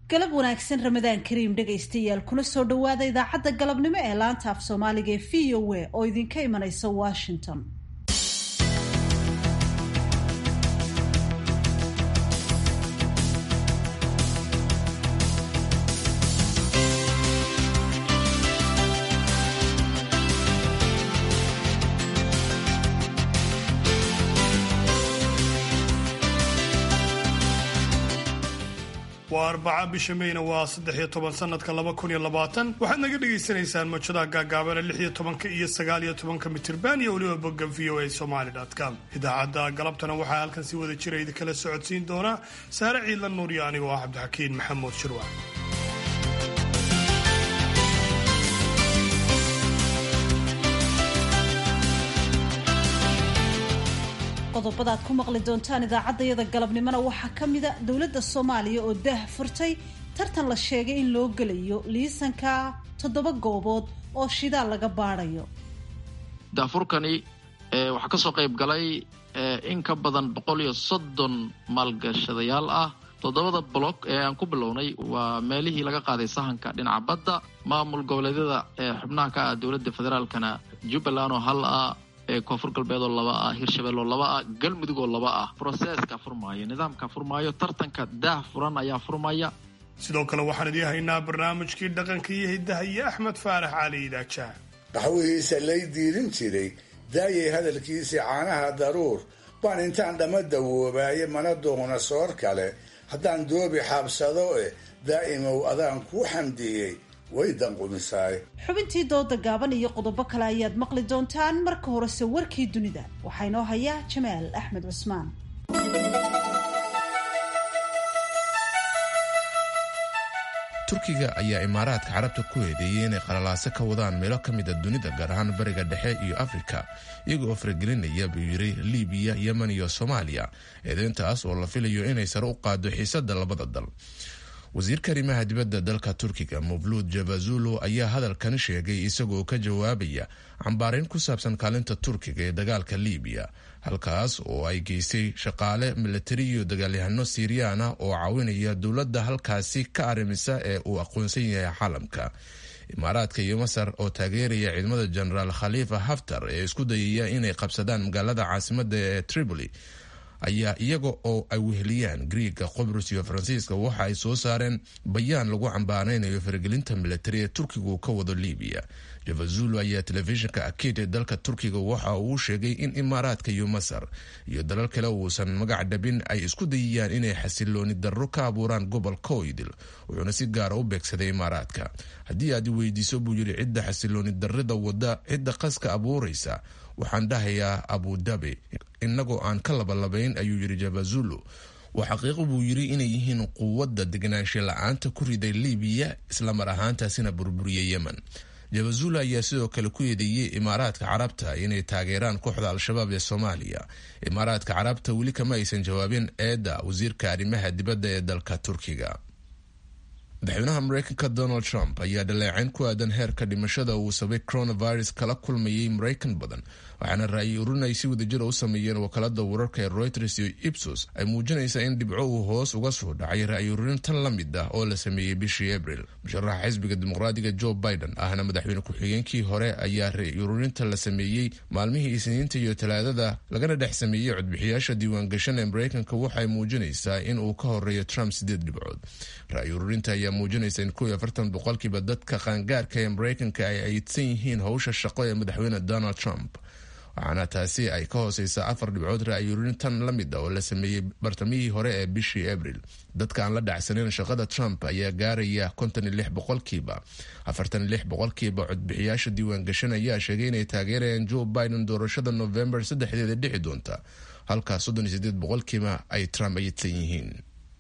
galab wanaagsan ramadaan kariim dhegaystayaal kuna soo dhowaada idaacadda galabnimo ee laanta af soomaaliga ee v o a oo idinka imanaysa washington waa arbaca bisha meyna waa saddex iyo toban sanadka laba kun iyo labaatan waxaad naga dhagaysanaysaan mawjadaha gaagaabana lix iyo tobanka iyo sagaal iyo tobanka mitirban iyo weliba bogga v o a somaly com idaacadda galabtana waxaa halkan si wada jira idinkala socodsiin doonaa saare ciidla nuur iyo anigoo ah cabdixakiin maxamuud shirwac qodobadaad ku maqli doontaan idaacaddayada galabnimona waxaa ka mida dowladda soomaaliya oo daah furtay tartan la sheegay in loo gelayo liisanka toddoba goobood oo shidaal laga baadhayo daafurkani waxaa kasoo qayb galay in ka badan boqol iyo soddon maalgashadayaal ah toddobada block ee aan ku bilownay waa meelihii laga qaaday sahanka dhinaca badda maamul goboleedyada ee xubnaha ka ah dowladda federaalkana jubbaland oo hal ah koonfur galbeed oo laba ah hirshabelle oo laba ah galmudug oo laba ah broseska furmaayo nidaamka furmaayo tartanka daah furan ayaa furmaya sidoo kale waxaan idii haynaa barnaamijkii dhaqanka iyo hiddaha iyo axmed faarax cali idaajaha qaxwihiisa lay diirin jiray daayay hadalkiisii caanaha daruur baan intaan dhamma dawoobaaye mana doona soor kale haddaan doobi xaabsado eh daa'imow adaan kuu xamdiyey way danqumisaay xubintii dooda gaaban iyo qodobo kale ayaad maqli doontaan marka horese warkii dunida waxaa inoo haya jamaal axmed cusmaan turkiga ayaa imaaraadka carabta ku eedeeyey inay qalalaaso ka wadaan meelo ka mid a dunida gaar ahaan bariga dhexe iyo afrika iyaga oo faragelinaya buu yidhi libiya yemen iyo soomaaliya eedeyntaas oo la filayo inay sare u qaado xiisada labada dal wasiirka arrimaha dibadda dalka turkiga muvluud javazulo ayaa hadalkan sheegay isagoo ka jawaabaya cambaarayn ku saabsan kaalinta turkiga ee dagaalka libiya halkaas oo ay geystay shaqaale milatari iyo dagaalyahano siiriyaan ah oo caawinaya dowladda halkaasi ka arrimisa ee uu aqoonsan yahay caalamka imaaraadka iyo masar oo taageeraya ciidamada jenaraal khaliifa haftar ee isku dayaya inay qabsadaan magaalada caasimada ee tripoli ayaa iyaga oo ay weheliyaan griiga qobrus iyo faransiiska waxa ay soo saareen bayaan lagu cambaaraynayo faragelinta milatari ee turkiga uu ka wado libiya javazulo ayaa telefishinka akid ee dalka turkiga waxa uu sheegay in imaaraadka iyo masar iyo dalal kale uusan magac dhabin ay isku dayayaan inay xasilooni darro ka abuuraan gobolka oydil wuxuuna si gaara u beegsaday imaaraadka haddii aad weydiiso buu yidhi cidda xasilooni darrida wada cidda qaska abuuraysa waxaan dhahayaa abudabi innagoo aan ka labalabayn ayuu yidhi javazulo waa xaqiiqo buu yidhi inay yihiin quwadda deganaansha la-aanta ku riday libiya islamar ahaantaasina burburiyey yemen javazulo ayaa sidoo kale ku eedeeyey imaaraadka carabta inay taageeraan kooxda al-shabaab ee soomaaliya imaaraadka carabta weli kama aysan jawaabin eedda wasiirka arrimaha dibadda ee dalka turkiga madaxweynaha mareykanka donald trump ayaa dhaleecayn ku aadan heerka dhimashada uu sabay coronavirus kala kulmayay maraykan badan waxaana ra-yi urin ay si wadajira u sameeyeen wakaalada wararka ee reuters iyo ipsos ay muujinaysaa in dhibco uu hoos uga soo dhacay ra-yi urin tan la mid ah oo la sameeyey bishii abril musharaxa xisbiga dimuqraadiga joe biden ahna madaxweyne ku-xigeenkii hore ayaa ra-yi ururinta la sameeyey maalmihii isniinta iyo talaadada lagana dhex sameeyey codbixiyaasha diiwaangashan ee maraykanka waxay muujinaysaa in uu ka horeeyo trump sideed dhibcood ra-yi ururinta ayaa muujinaysa in kow iyo afartan boqolkiiba dadka qaangaarka ee maraykanka ay aydsan yihiin howsha shaqo ee madaxweyne donald trump waxaana taasi ay ka hooseysaa afar dhibcood ra-yurin tan la mid ah oo la sameeyey bartamihii hore ee bishii abril dadka aan la dhacsaneyn shaqada trump ayaa gaaraya konton iyo lix boqolkiiba afartan iyo lix boqolkiiba codbixiyaasha diiwaangashan ayaa sheegay inay taageerayaan joe biden doorashada november saddexdeeda dhici doonta halkaa soddon iyo sideed boqolkiiba ay trump ayidsan yihiin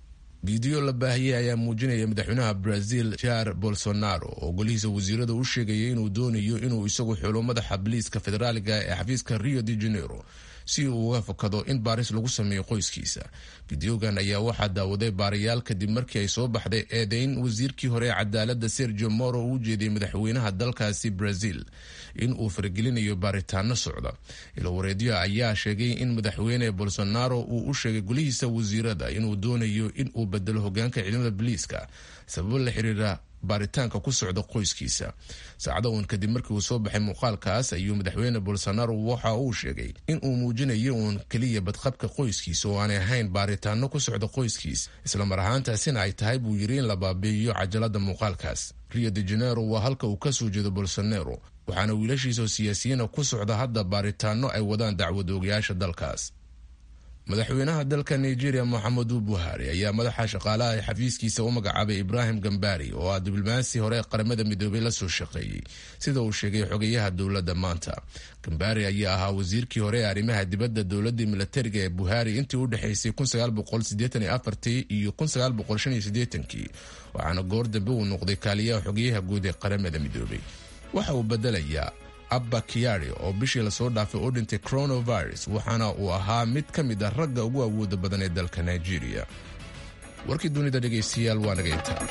fiideo la baahiyey ayaa muujinaya madaxweynaha brazil jair bolsonaro oo golihiisa wasiirada u sheegaya inuu doonayo inuu isagu xulo madaxa biliiska federaaliga ee xafiiska rio de janeiro si uu uga fakado in baaris lagu sameeyo qoyskiisa fideogan ayaa waxaa daawaday baarayaal kadib markii ay soo baxday eedeyn wasiirkii hore ee cadaalada sergio moro uu ujeediyey madaxweynaha dalkaasi brazil in uu faragelinayo baaritaano socda ilowareedyo ayaa sheegay in madaxweyne bolsonaro uu u sheegay gulihiisa wasiirada inuu doonayo in uu bedelo hogaanka ciidamada biliiska sababo la xiriira baaritaanka ku socda qoyskiisa saacado uun kadib markii uu soo baxay muuqaalkaas ayuu madaxweyne bolsonaro waxa uu sheegay in uu muujinayo uun keliya badqabka qoyskiisa oo aanay ahayn baaritaano ku socda qoyskiisa islamar ahaantaasina ay tahay buu yiri in la baabi'iyo cajalada muuqaalkaas rio de janero waa halka uu kasoo jeedo bolsonaro waxaana wiilashiisa oo siyaasiyiina ku socda hadda baaritaano ay wadaan dacwad oogayaasha dalkaas madaxweynaha dalka nigeria moxamedu buhari ayaa madaxa shaqaalaha ee xafiiskiisa u magacaabay ibrahim gambari oo ah diblomaasi hore qaramada midoobay la soo shaqeeyey sida uu sheegay xogeyaha dowladda maanta gambari ayaa ahaa wasiirkii hore ee arrimaha dibadda dowladii milatariga ee buhari intii u dhexaysay iyo waxaana goor dambe uu noqday kaaliyaha xogeyaha guud ee qaramada midoobay waxa uu bedelayaa abba kiyari oo bishii lasoo dhaafay oo dhintay coronavirus waxaana uu ahaa mid ka mid ah ragga ugu awooda badan ee dalka nigeria warkii dunida dhegaystayaal waa naga intaa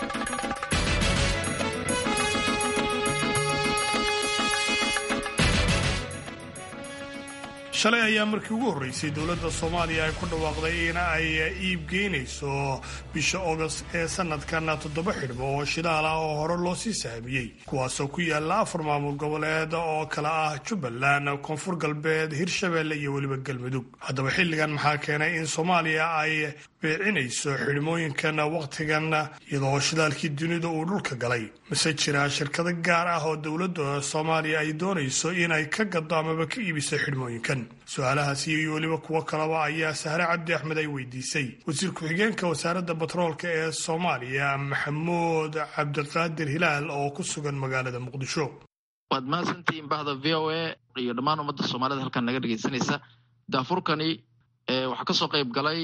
shalay ayaa markii ugu horreysay dowladda soomaaliya ay ku dhawaaqday in ay iibgeynayso bisha ogost ee sanadkan toddoba xidhmo oo shidaal ah oo hore loo sii sahamiyey kuwaasoo ku yaala afar maamul goboleed oo kala ah jubbaland koonfur galbeed hirshabeelle iyo weliba galmudug haddaba xilligan maxaa keenay in soomaaliya ay beecinayso xidhmooyinkan wakhtigan iyadoo shidaalkii dunida uu dhulka galay mase jiraa shirkado gaar ah oo dowladda soomaaliya ay doonayso inay ka gado amaba ka iibiso xidhmooyinkan su-aalahaasi iyo weliba kuwo kaleba ayaa sahre cabdi axmed ay weydiisay wasiir ku-xigeenka wasaaradda batroolka ee soomaaliya maxamuud cabdiqaadir hilaal oo ku sugan magaalada muqdisho waad mahadsantihiin bahda v o a iyo dhammaan ummadda soomaalida halkan naga dhegaysanaysa daafurkani waxaa kasoo qayb galay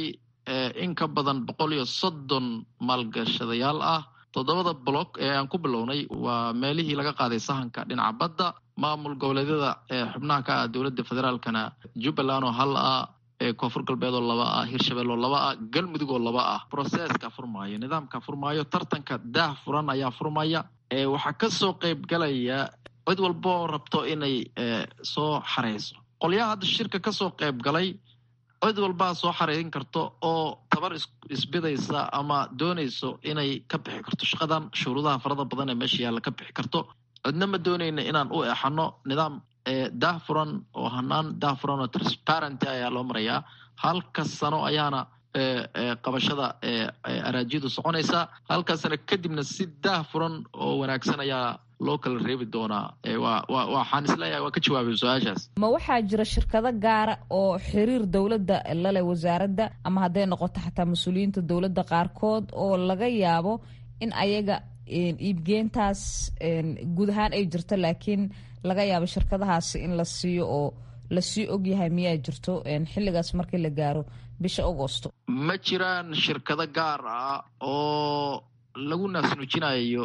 in ka badan boqol iyo soddon maalgashadayaal ah toddobada block ee aan ku bilownay waa meelihii laga qaaday sahanka dhinaca badda maamul goboleedyada xubnaha ka ah dowladda federaalkana jubbaland oo hal ah koonfur galbeed oo laba ah hirshabelle oo laba ah galmudug oo laba ah broseska furmaayo nidaamka furmaayo tartanka daah furan ayaa furmaya waxaa kasoo qayb galaya cid walba oo rabto inay soo xareyso qolyaha hadda shirka kasoo qayb galay cid walbaa soo xareerin karto oo tabar isbidaysa ama doonayso inay ka bixi karto shaqadan shuruudaha farada badan ee meesha yaalla ka bixi karto cidna ma doonayna inaan u exano nidaam daah furan oo hanaan daah furan oo transparenty ayaa loo marayaa halka sano ayaana qabashada araajiyadu soconaysaa halkaasna kadibna si daah furan oo wanaagsan ayaa loo kala reebi doonaa waxaan isleeyahay waa ka jawaabay su-aashaas ma waxaa jira shirkado gaara oo xiriir dowladda lale wasaaradda ama hadday noqoto xataa mas-uuliyiinta dowladda qaarkood oo laga yaabo in ayaga iibgeentaas guud ahaan ay jirto laakiin laga yaabo shirkadahaasi in la siiyo oo lasii ogyahay miyaa jirto xilligaas markii la gaaro bisha agosto ma jiraan shirkado gaar ah oo lagu naasnuujinayo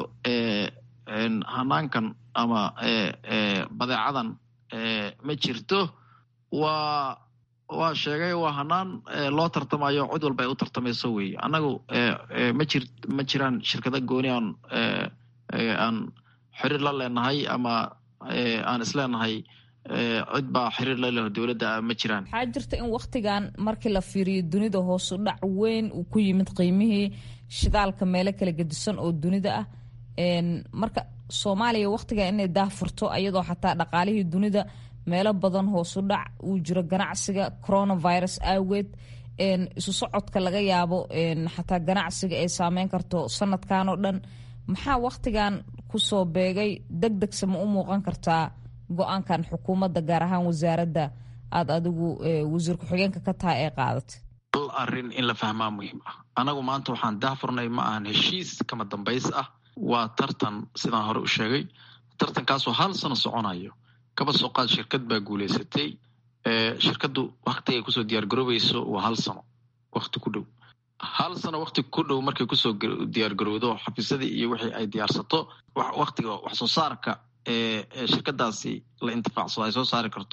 hanaankan ama badeecadan ma jirto waa waa sheegay waa hanaan loo tartamayo cid walba ay u tartamayso weeye annagu ma jir ma jiraan shirkado gooni aan aan xiriir la leenahay ama aan isleenahay cid baa xiriir la leho dowladda ma jiraan waxaa jirta in waktigan markii la fiiriyo dunida hoosu dhac weyn uu ku yimid qiimihii shidaalka meelo kala gedisan oo dunida ah marka soomaaliya waktiga inay daah furto iyadoo xataa dhaqaalihii dunida meelo badan hoosu dhac uu jiro ganacsiga coronavirus aageed isu socodka laga yaabo xataa ganacsiga ay saameyn karto sanadkan oo dhan maxaa waktigan kusoo beegay deg degse ma u muuqan kartaa go-aankan xukuumadda gaar ahaan wasaaradda aada adigu wasiir ku-xigeenka ka tahay ee qaadatay hal arrin in la fahmaa muhiim ah anagu maanta waxaan daahfurnay ma ahan heshiis kama dambays ah waa tartan sidaan hore u sheegay tartankaasoo hal sano soconayo kaba soo qaad shirkad baa guuleysatay shirkaddu wakti ay kusoo diyaargaroobayso waa hal sano wakti ku dhow hal sano wakti ku dhow markay kusoo diyaargarowdo xafiisyadii iyo wixii ay diyaarsato waktiga wax soo saarka ee shirkadaasi la intifaacsado ay soo saari karto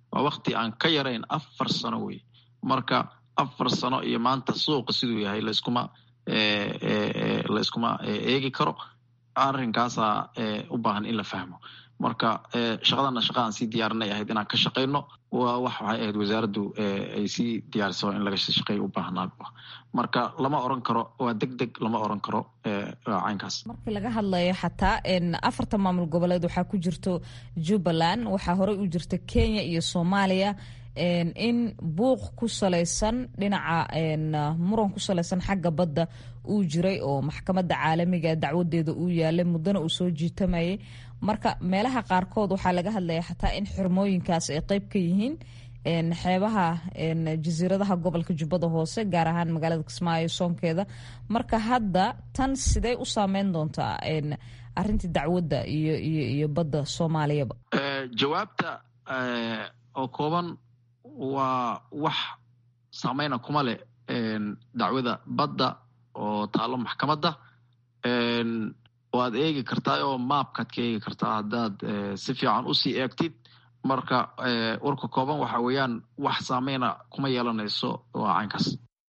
waa wakti aan ka yarayn afar sano wey marka afar sano iyo maanta suuqa siduu yahay layskuma layskuma eegi karo arrinkaasaa u baahan in la fahmo marka shaqadana shaqa aan sii diyaarinay ahayd inaan ka shaqayno waa wax waxay ahayd wasaaraddu ay sii diyaariso in laga shaqeeyo u baahnaa marka lama oran karo waa deg deg lama oran karo caynkaas markii laga hadlayo xataa afarta maamul goboleed waxaa ku jirto jubbaland waxaa horey u jirta kenya iyo soomaaliya in buuq ku salaysan dhinaca muran ku salaysan xagga badda uu jiray oo maxkamadda caalamiga dacwadeeda uu yaalay muddana uu soo jiitamayay marka meelaha qaarkood waxaa laga hadlaya xataa in xirmooyinkaas ay qeyb ka yihiin xeebaha jasiiradaha gobolka jubbada hoose gaar ahaan magaalada kismaayo soonkeeda marka hadda tan sidee u saameyn doontaa arintii dacwadda iyo iyo iyo badda soomaaliyaba jawaabta oo kooban waa wax saameyna kuma leh dacwada badda oo taalo maxkamadda waad eegi kartaa oo maabkaad ka eegi kartaa haddaad si fiican usii eegtid marka warka kooban waxa weeyaan wax saameyna kuma yeelanayso waa caynkaas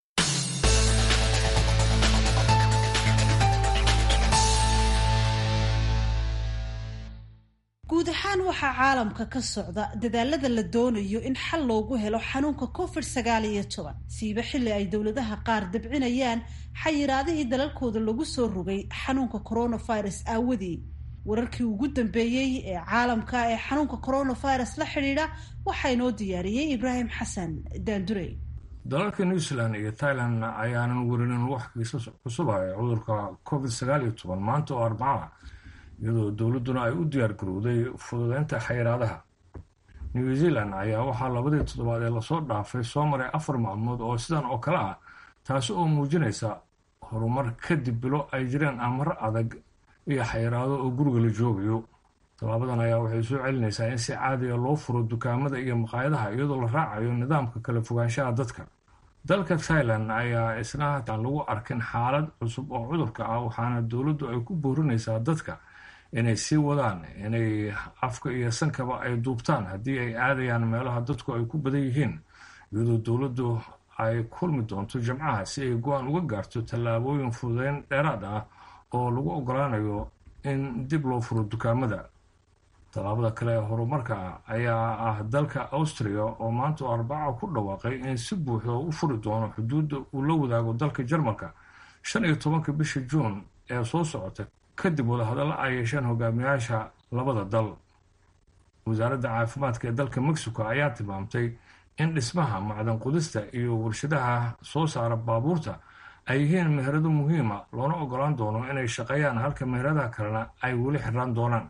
guud ahaan waxaa caalamka ka socda dadaalada la doonayo in xal loogu helo xanuunka covid sagaal iyo toban siiba xilli ay dowladaha qaar dabcinayaan xayiraadihii dalalkooda lagu soo rogay xanuunka coronavirus aawadii wararkii ugu dambeeyey ee caalamka ee xanuunka coronavirus la xidhiidha waxaa inoo diyaariyey ibraahim xasan daandurey dalalka new zealand iyo thailand ayaanan werinin wax kiisas cusuba ee cudurka covid sagaal iyo toban maanta oo arbaca iyadoo dowladduna ay u diyaar garowday fududeynta xayiraadaha new zealand ayaa waxaa labadii toddobaad ee lasoo dhaafay soo maray afar maalmood oo sidan oo kale ah taasi oo muujinaysa horumar kadib bilo ay jireen amaro adag iyo xayiraado oo guriga la joogayo tallaabadan ayaa waxay soo celinaysaa in si caadiga loo furo dukaamada iyo maqaayadaha iyadoo la raacayo nidaamka kala fogaanshaha dadka dalka thailand ayaa isna aan lagu arkin xaalad cusub oo cudurka ah waxaana dowladdu ay ku boorinaysaa dadka inay sii wadaan inay afka iyo sankaba ay duubtaan haddii ay aadayaan meelaha dadku ay ku badan yihiin iyadoo dowladdu ay kulmi doonto jimcaha si ay go-aan uga gaarto tallaabooyin fududeyn dheeraad ah oo lagu ogolaanayo in dib loo furo dukaamada tallaabada kale ee horumarka ah ayaa ah dalka austria oo maanta oo arbaca ku dhawaaqay in si buuxda u furi doono xuduudda uu la wadaago dalka jarmalka shan iyo tobanka bisha juun ee soo socota kadib wadahadallo ay yeesheen hogaamiyaasha labada dal wasaaradda caafimaadka ee dalka mexico ayaa tilmaamtay in dhismaha macdan qudista iyo warshadaha soo saara baabuurta ay yihiin meherado muhiima loona ogolaan doono inay shaqeeyaan halka meheradaha kalena ay weli xiraan doonaan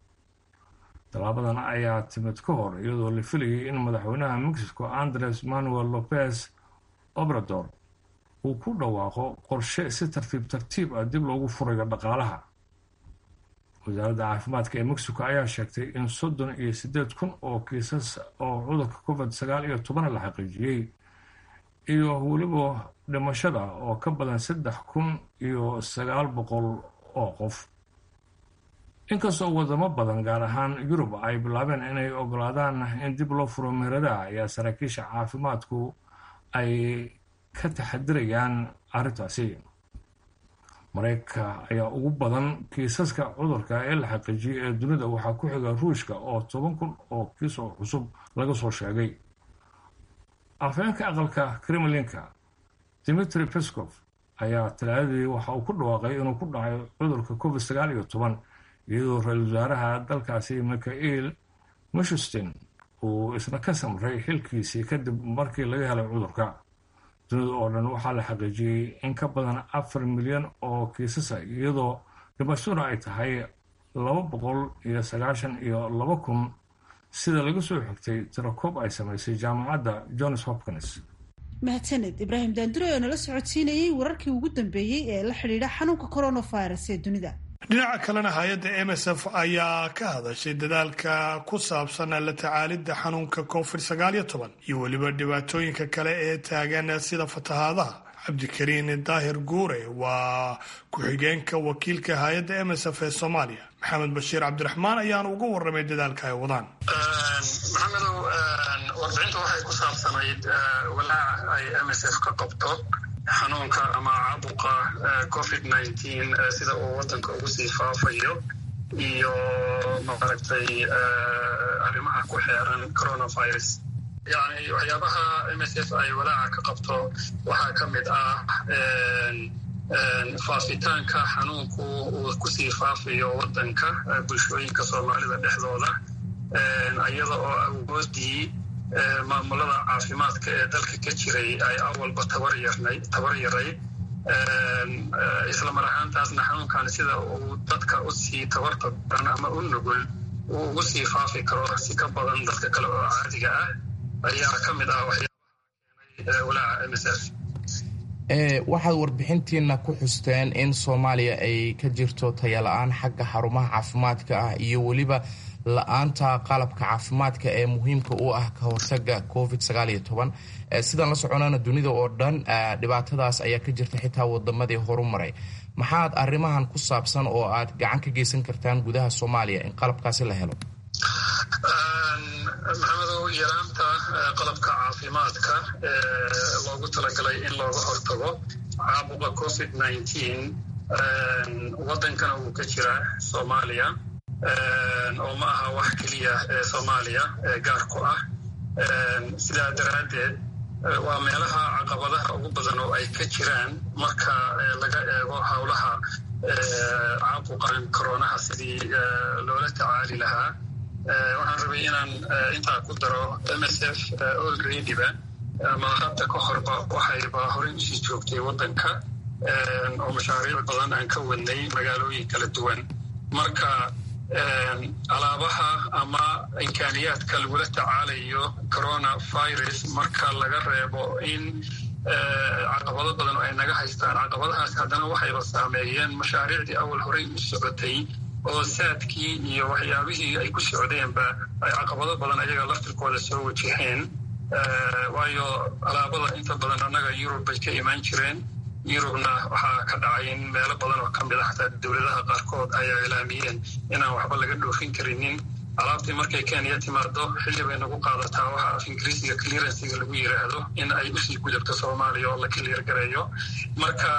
tallaabadan ayaa timid ka hor iyadoo la filayay in madaxweynaha mexico andres manuel lopez obrador uu ku dhawaaqo qorshe si tartiib tartiib ah dib loogu furayo dhaqaalaha wasaaradda caafimaadka ee mexico ayaa sheegtay in soddon iyo siddeed kun oo kiisas oo cudurka covid sagaal iyo toban la xaqiijiyey iyo weliba dhimashada oo ka badan saddex kun iyo sagaal boqol oo qof inkastoo wadamo badan gaar ahaan yurub ay bilaabeen inay ogolaadaan in dib loo furo meheradaha ayaa saraakiisha caafimaadku ay ka taxadirayaan arrintaasi mareykanka ayaa ugu badan kiisaska cudurka ee la xaqiijiyay ee dunida waxaa ku xiga ruushka oo toban kun oo kiis oo cusub laga soo sheegay afhayeenka aqalka kremlinka dimitri peskov ayaa talaadadii waxa uu ku dhawaaqay inuu ku dhacay cudurka covid sagaal iyo toban iyadoo ra-iisul wasaaraha dalkaasi mikhail mishustin uu isna ka samray xilkiisii kadib markii laga helay cudurka dunida oo dhan waxaa la xaqiijiyey in ka badan afar milyan oo kiisasa iyadoo dhimashaduna ay tahay laba boqol iyo sagaashan iyo laba kun sida laga soo xigtay tirakoob ay samaysay jaamacadda johns hopkins mahadsaned ibraahim daandure oo nala socodsiinayey wararkii ugu dambeeyey ee la xidhiidha xanuunka coronavirus ee dunida dhinaca kalena hay-adda m s f ayaa ka hadashay dadaalka ku saabsan la tacaalidda xanuunka covid sagaal iyo toban iyo weliba dhibaatooyinka kale ee taagan sida fatahaadaha cabdikariin daahir guure waa ku-xigeenka wakiilka hay-adda m s f ee soomaaliya maxamed bashiir cabdiraxmaan ayaana uga waramay dadaalka ay wadaan maxamedow warbixinta waxay ku saabsanayd walaaca ay m s f ka qabto xanuunka ama caabuqa covid nineteen sida uu wadanka ugu sii faafayo iyo maaragtay arrimaha ku xeeran coronavirus yani waxyaabaha m s f ay walaaca ka qabto waxaa ka mid ah faafitaanka xanuunku uu kusii faafayo wadanka bulshooyinka soomaalida dhexdooda iyada oo awoodii maamulada caafimaadka ee dalka ka jiray ay awalba tabar yarayd isla mar ahaantaasna xanuunkan sida uu dadka usii tabarta badan ama u nugul uu ugu sii faafi karo si ka badan dadka kale oo caadiga ah ayaa ka mid ah waxyaabaha keenay walaaca m s f waxaad warbixintiina ku xusteen in soomaaliya ay ka jirto tayala-aan xagga xarumaha caafimaadka ah iyo weliba la-aanta qalabka caafimaadka ee muhiimka u ah ka hortaga covid sidaan la soconana dunida oo dhan dhibaatadaas ayaa ka jirta xitaa wadamadii horu maray maxaad arrimahan ku saabsan oo aad gacan ka geysan kartaan gudaha soomaaliya in qalabkaasi la helo maxamedow yaraanta qalabka caafimaadka ee loogu talagalay in looga hortago caabuqa covid nineteen wadankana wuu ka jiraa soomaaliya oo ma aha wax keliya ee soomaaliya ee gaar ku ah sidaa daraaddeed waa meelaha caqabadaha ugu badan oo ay ka jiraan marka laga eego howlaha caabuqan koronaha sidii loola tacaali lahaa waxaan rabay inaan intaa ku daro m s f olreadyba ama hadda ka horba waxayba horey usii joogtay waddanka oo mashaariic badan aan ka wadnay magaalooyin kala duwan marka alaabaha ama imkaaniyaadka lagula tacaalayo coronavirus marka laga reebo in caqabado badan oo ay naga haystaan caqabadahaas haddana waxayba saameeyeen mashaariicdii awal horey u socotay oo saadkii iyo waxyaabihii ay ku socdeenba ay caqabado badan ayaga laftirkooda soo wajaheen waayo alaabada inta badan annaga yurub bay ka imaan jireen yurubna waxaa ka dhacay in meelo badan oo ka mid a xataa dowladaha qaarkood ayaa ilaamiyeen inaan waxba laga dhoofin karinin alaabtii markay kenya timaado xilli bay nagu qaadataa waxa af ingiriisiga clearansiga lagu yiraahdo in ay usii gudubto soomaaliya oo la clear gareeyo marka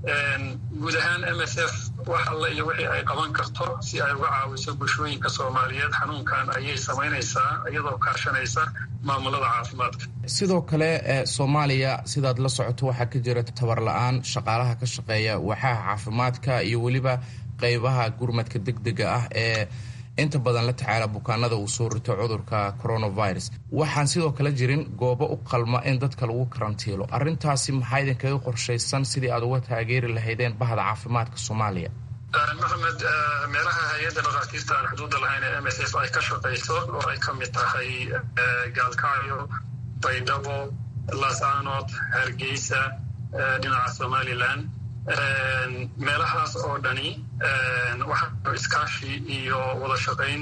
guud ahaan m s f wax alle iyo wixii ay qaban karto si ay uga caawiso bulshooyinka soomaaliyeed xanuunkan ayay samaynaysaa iyadoo kaashanaysa maamulada caafimaadka sidoo kale soomaaliya sidaad la socoto waxaa ka jira tabar la-aan shaqaalaha ka shaqeeya waaxaha caafimaadka iyo weliba qeybaha gurmadka deg dega ah ee inta badan la tacaala bukaanada uu soo rito cudurka coronavirus waxaan sidoo kale jirin goobo u qalma in dadka lagu karantiilo arrintaasi maxaa idinkaga qorshaysan sidii aad uga taageeri lahaydeen bahda caafimaadka soomaaliya maxamed meelaha hay-adda dhakhaatiirta aan xuduudda lahayn ee m s f ay ka shaqayso oo ay ka mid tahay gaalkacyo baydhabo laasanood hargeysa dhinaca somalilan meelahaas oo dhani waxaa iskaashi iyo wada shaqayn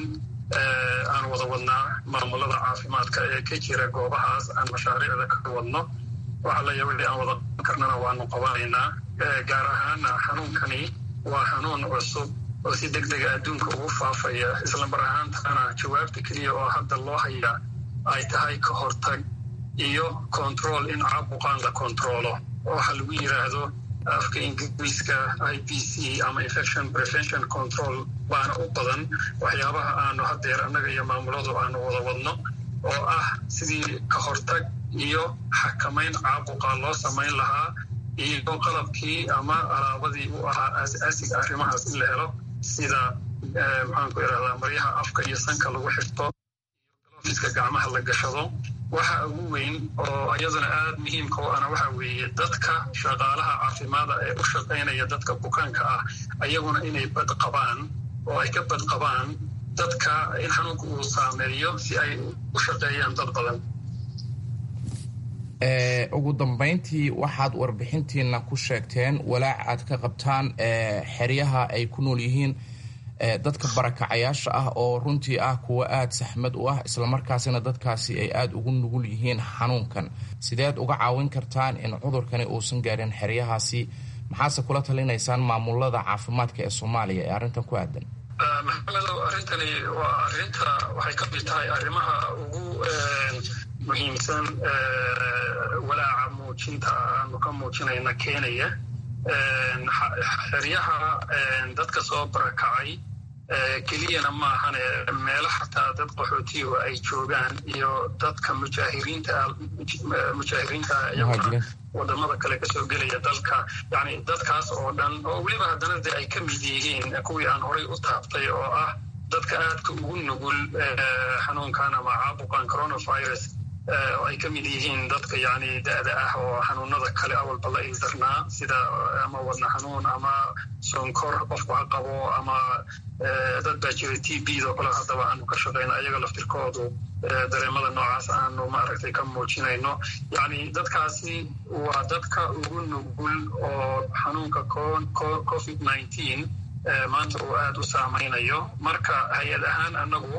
aan wada wadnaa maamulada caafimaadka ee ka jira goobahaas aan mashaariicda ka wadno waxa laya wixii aan wada qaban karnana waanu qabanaynaa gaar ahaana xanuunkani waa xanuun cusub oo si deg dega adduunka ugu faafaya isla mar ahaantana jawaabta keliya oo hadda loo hayaa ay tahay ka hortag iyo control in caabuqaan la controlo waxa lagu yiraahdo afka ingiriiska i b c ama infection prevention control baana u badan waxyaabaha aanu hadeer annaga iyo maamuladu aanu wada wadno oo ah sidii ka hortag iyo xakamayn caabuqa loo samayn lahaa iyo qalabkii ama alaabadii u ahaa aas-aasiga arrimahaas in la helo sida maxaanku irahdaa maryaha afka iyo sanka lagu xirto iska gacmaha la gashado waxa ugu weyn oo iyaduna aada muhiimka u ana waxa weeye dadka shaqaalaha caafimaada ee u shaqaynaya dadka bukaanka ah ayaguna inay bad qabaan oo ay ka bad qabaan dadka in xanuunka uu saameeyo si ay u shaqeeyaan dad badan ugu dambeyntii waxaad warbixintiina ku sheegteen walaac aad ka qabtaan xeryaha ay ku nool yihiin dadka barakacayaasha ah oo runtii ah kuwa aada saxmad u ah islamarkaasina dadkaasi ay aada ugu nugul yihiin xanuunkan sideed uga caawin kartaan in cudurkani uusan gaarin xeryahaasi maxaase kula talinaysaan maamulada caafimaadka ee soomaaliya ee arrintan ku aadan maxamedow arrintani waa arrinta waxay ka mid tahay arrimaha ugu muhiimsan walaaca muujinta aanu ka muujinayna keenaya xeryaha dadka soo barakacay keliyana maahane meelo xataa dad qaxootiyu ay joogaan iyo dadka mujaahiriinta mujaahiriinta iyaguna wadamada kale kasoo gelaya dalka yani dadkaas oo dhan oo weliba haddana de ay ka mid yihiin kuwii aan horay u taabtay oo ah dadka aadka ugu nugul xanuunkan ama caabuqan coronavirus oo ay ka mid yihiin dadka yani da-da ah oo xanuunada kale awalba la ildarnaa sida ama wadna xanuun ama sonkor qofku ha qabo ama dad baa jira t b do kale haddaba aanu ka shaqayno ayaga laftirkoodu dareemada noocaas aanu maaragtay ka muujinayno yani dadkaasi waa dadka ugu nugul oo xanuunka covid nineteen maanta uu aada u saamaynayo marka hay-ad ahaan anagu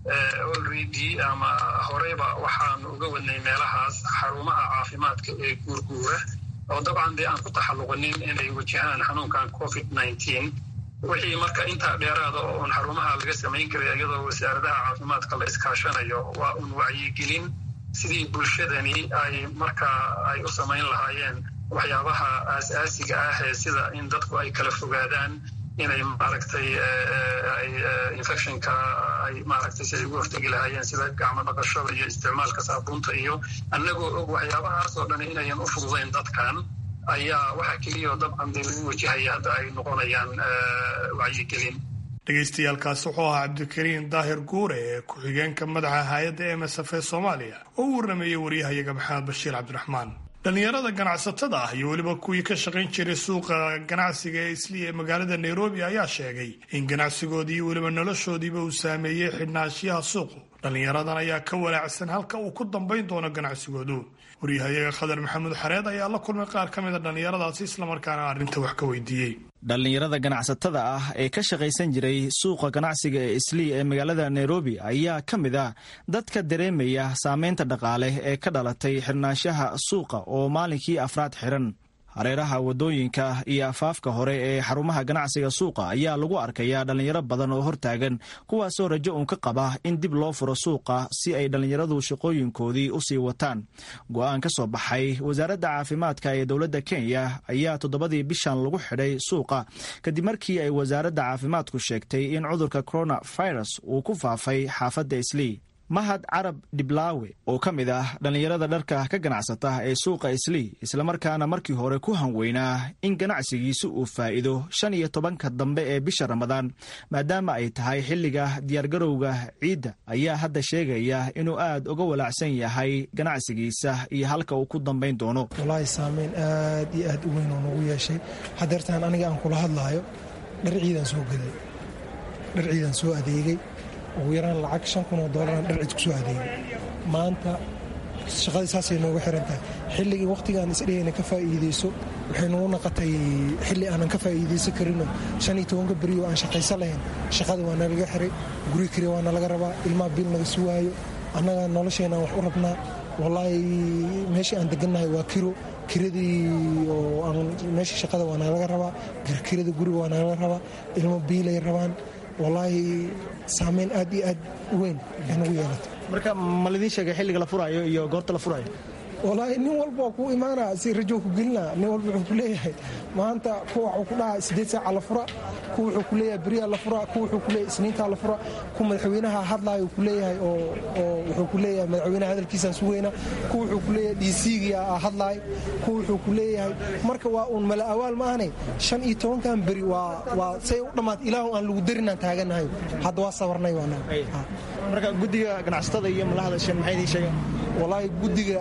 already ama horeyba waxaanu uga wadnay meelahaas xarumaha caafimaadka ee guurguura oo dabcan dee aan ku taxalluqinin inay wajahaan xanuunkan covid nineteen wixii marka intaa dheeraada oo un xarumaha laga samayn karay iyadoo wasaaradaha caafimaadka la iskaashanayo waa un wacyigelin sidii bulshadani ay marka ay u samayn lahaayeen waxyaabaha aas-aasiga ah ee sida in dadku ay kala fogaadaan inay maaragtay infectionka ay maaragtay si ay ugu hortegi lahaayeen sida gacmo dhaqashada iyo isticmaalka saabuunta iyo annagoo og waxyaabahaas oo dhan inayan u fududayn dadkan ayaa waxaa keliyao dabcan dee lagu wajahaya hadda ay noqonayaan wacyigelin dhegaystayaaalkaasi wuxuu ahaa cabdikariin daahir guure ee ku-xigeenka madaxa hay-adda m s f ee soomaaliya oo u warrameeyey waryahayaga maxamed bashiir cabdiraxmaan dhallinyarada ganacsatada ah iyo weliba kuwii ka shaqayn jiray suuqa ganacsiga ee isli ee magaalada nairobi ayaa sheegay in ganacsigoodii iyo weliba noloshoodiiba uu saameeyey xidhnaashiyaha suuqu dhallinyaradan ayaa ka walaacsan halka uu ku dambayn doono ganacsigoodu waryahayaga khadar maxamuud xareed ayaa la kulmay qaar ka mida dhallinyaradaasi islamarkaana arrinta wax ka weydiiyey dhallinyarada ganacsatada ah ee ka shaqaysan jiray suuqa ganacsiga ee islii ee magaalada nairobi ayaa ka mid ah dadka dareemaya saameynta dhaqaale ee ka dhalatay xirnaanshaha suuqa oo maalinkii afraad xiran hareeraha wadooyinka iyo afaafka hore ee xarumaha ganacsiga suuqa ayaa lagu arkayaa dhallinyaro badan oo hortaagan kuwaasoo rajo uun ka qaba in dib loo furo suuqa si ay dhallinyaradu shaqooyinkoodii u sii wataan go-aan ka soo baxay wasaaradda caafimaadka ee dowladda kenya ayaa toddobadii bishan lagu xidhay suuqa kadib markii ay wasaaradda caafimaadku sheegtay in cudurka coronavirus uu ku faafay xaafadda islii mahad carab dhiblaawe oo ka mid ah dhallinyarada dharka ka ganacsata ee suuqa islii islamarkaana markii hore ku hanweynaa in ganacsigiisu uu faa'iido shan iyo tobanka dambe ee bisha ramadaan maadaama ay tahay xilliga diyaargarowga ciidda ayaa hadda sheegaya inuu aad uga walaacsan yahay ganacsigiisa iyo halka uu ku dambayn doono walaahi saameyn aad iyo aad u weyn oo nagu yeeshay hadeertaan aniga aan kula hadlaayo dhar ciidan soo gaday dhar ciidan soo adeegay ugu yaraan lacag shan kun oo doolaraan dhar cid ku soo adeegay maanta shaqadii saasay noogu xiran tahay xilligii wakhtigaan isdhehayna ka faa'iideyso waxay nagu naqatay xilli aanan ka faa'iideysan karinoo shan iyo tobanka beriyo aan shaqaysan lahayn shaqada waa nalaga xiray guri kari waa nalaga rabaa ilmaha bil naga sugaayo annaga nolosheenaan wax u rabnaa wallaahi meeshii aan degannahay waa kiro kiradii oo aan meeshii shaqada waa nalaga rabaa kirada guriga waa nalaga rabaa ilmo biilay rabaan wallaahi saameyn aad iyo aad u weyn ay nagu yeelatay marka ma lidiin sheegay xilliga la furaayo iyo goorta la furaayo wallaahi nin walba waa kuu imaanaa si rajo ku gelinaa nin walba wuxuu ku leeyahay maanta kuwa waxuu ku dhahaa siddeed saaca la fura kuwa wuxuu ku leeyahay beriyaa la fura kuwa wuxuu ku leeyahay isniintaa la fura kuwa madaxweynaha hadlaayo ku leeyahay oo oo wuxuu ku leeyahay madaxweynaha hadalkiisaan sugayna kuwa wuxuu ku leeyahay dhiisiigiya hadlaay kuwa wuxuu ku leeyahay marka waa uun mala awaal maahane shan iyo tobankan beri waa waa say u dhammaat ilaahu aan lagu darinaan taaganahay hadda waa sabarnay waanaga marka guddiga ganacsatada iyo mala hadasheen maxay idiin sheegeen wallaahi guddiga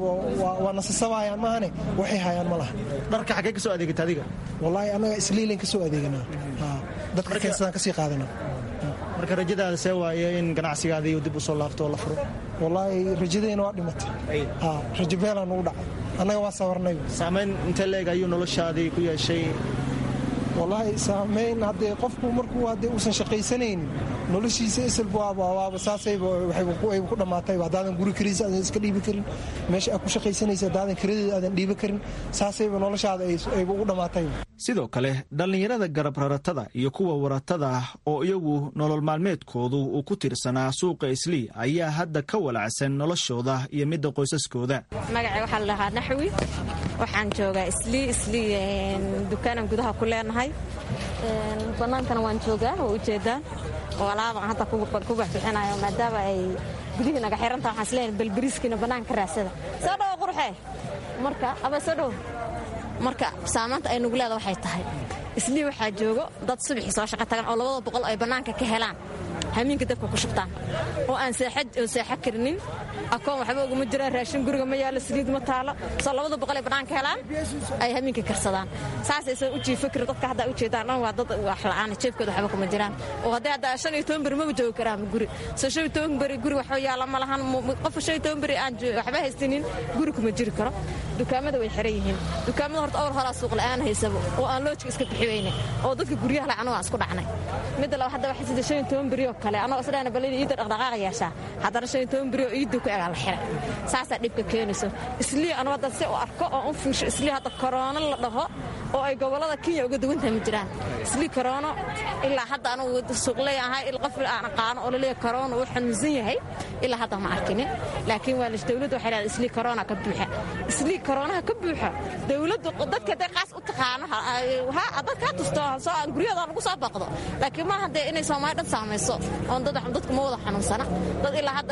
waa nasasabaayaan maahane waxay hayaan ma laha dharka xaggee ka soo adeegata adiga wallaahi annaga isliilan ka soo adeeganaa dadka keensadaan ka sii qaadanaa marka rajadaada see waaye in ganacsigaadii dib u soo laabto oo la furo wallaahi rajadeena waa dhimatay rajo beelaa nugu dhacay annaga waa sabarnay saamayn intee leeg ayuu noloshaadii ku yeeshay wallaahi saamayn haddee qofku markuu haddee uusan shaqaysanaynin noloshiisa isilba waaba saasayba waxayba ku dhammaatayba haddaadan guri kariisa aadan iska dhiibi karin meesha aad ku shaqaysanaysa haddaadan karadeeda aadan dhiibi karin saasayba noloshaada ayba ugu dhammaatayba sidoo kale dhallinyarada garab raratada iyo kuwa waratada ah oo iyagu nolol maalmeedkoodu uu ku tiirsanaa suuqa islii ayaa hadda ka walacsan noloshooda iyo midda qoysaskooda magacay waxaa la dhahaa naxwi waxaan joogaa islii islii dukaanan gudaha ku leenahay bannaankana waan joogaa oo ujeedaan oo alaabaan hadda ku baxbixinayo maadaama ay gudihii naga xirantaha waxaan isleeyahay balbariiskiina bannaanka raadsada soo dhowo qurxee marka aba soo dhowo marka saamaanta ay nugu leeda waxay tahay islii waxaa joogo dad subaxii soo shaqo tagan oo labada boqol ay bannaanka ka helaan hamiinka dabka ku shubtaan oo aan seexo karinin akoon waxba uguma jiraan raashin guriga ma yaalo saliid ma taalo soo labada boqol ay bannaanka helaan ay hamiinka karsadaan saasaysan u jiifo karin dadka hadda ujeedaan dhan waa dad wax la'aan jeebkooda waxba kuma jiraan oo haddii hadda shan iyo toban beri maba joogi karaan guri soo shan iyo toban beri guri waxba yaala ma lahan qofka shan iyo toban beri aan waxba haysanin guri kuma jiri karo dukaamada way xiran yihiin dukaamada horta awal horaa suuq la'aan haysabo oo aan loojka iska bixi weyne oo dadka guryaha le anagu aan isku dhacnay midda laba hadda waxay sida shan iyo toban beri oo kale anagoo isdhahna bal in iidda dhaqdhaqaaqa yeeshaa haddana shan iyo toban beri oo iidda ku egaa la xiray saasaa dhibka keenayso islii anu hadda si u arko oo u fiirsho islii hadda koroono la dhaho oo ay gobollada kenya uga duwantahay ma jiraan islii koroono ilaa hadda anugu suuqley ahay qof aan aqaano oo laleeyahay koroono uu xanuunsan yahay ilaa hadda ma arkinin laakiin waa dowladda waxay leedahay islii koroona ka buuxa islii koroonaha ka buuxa dowladdu dadka hadday qaas u taqaano dadka ha tusto soo aan guryahooda lagu soo baqdo laakiin maaha dee inay soomaali dhan saamayso oon dadku ma wada xanuunsana dad ilaa hadda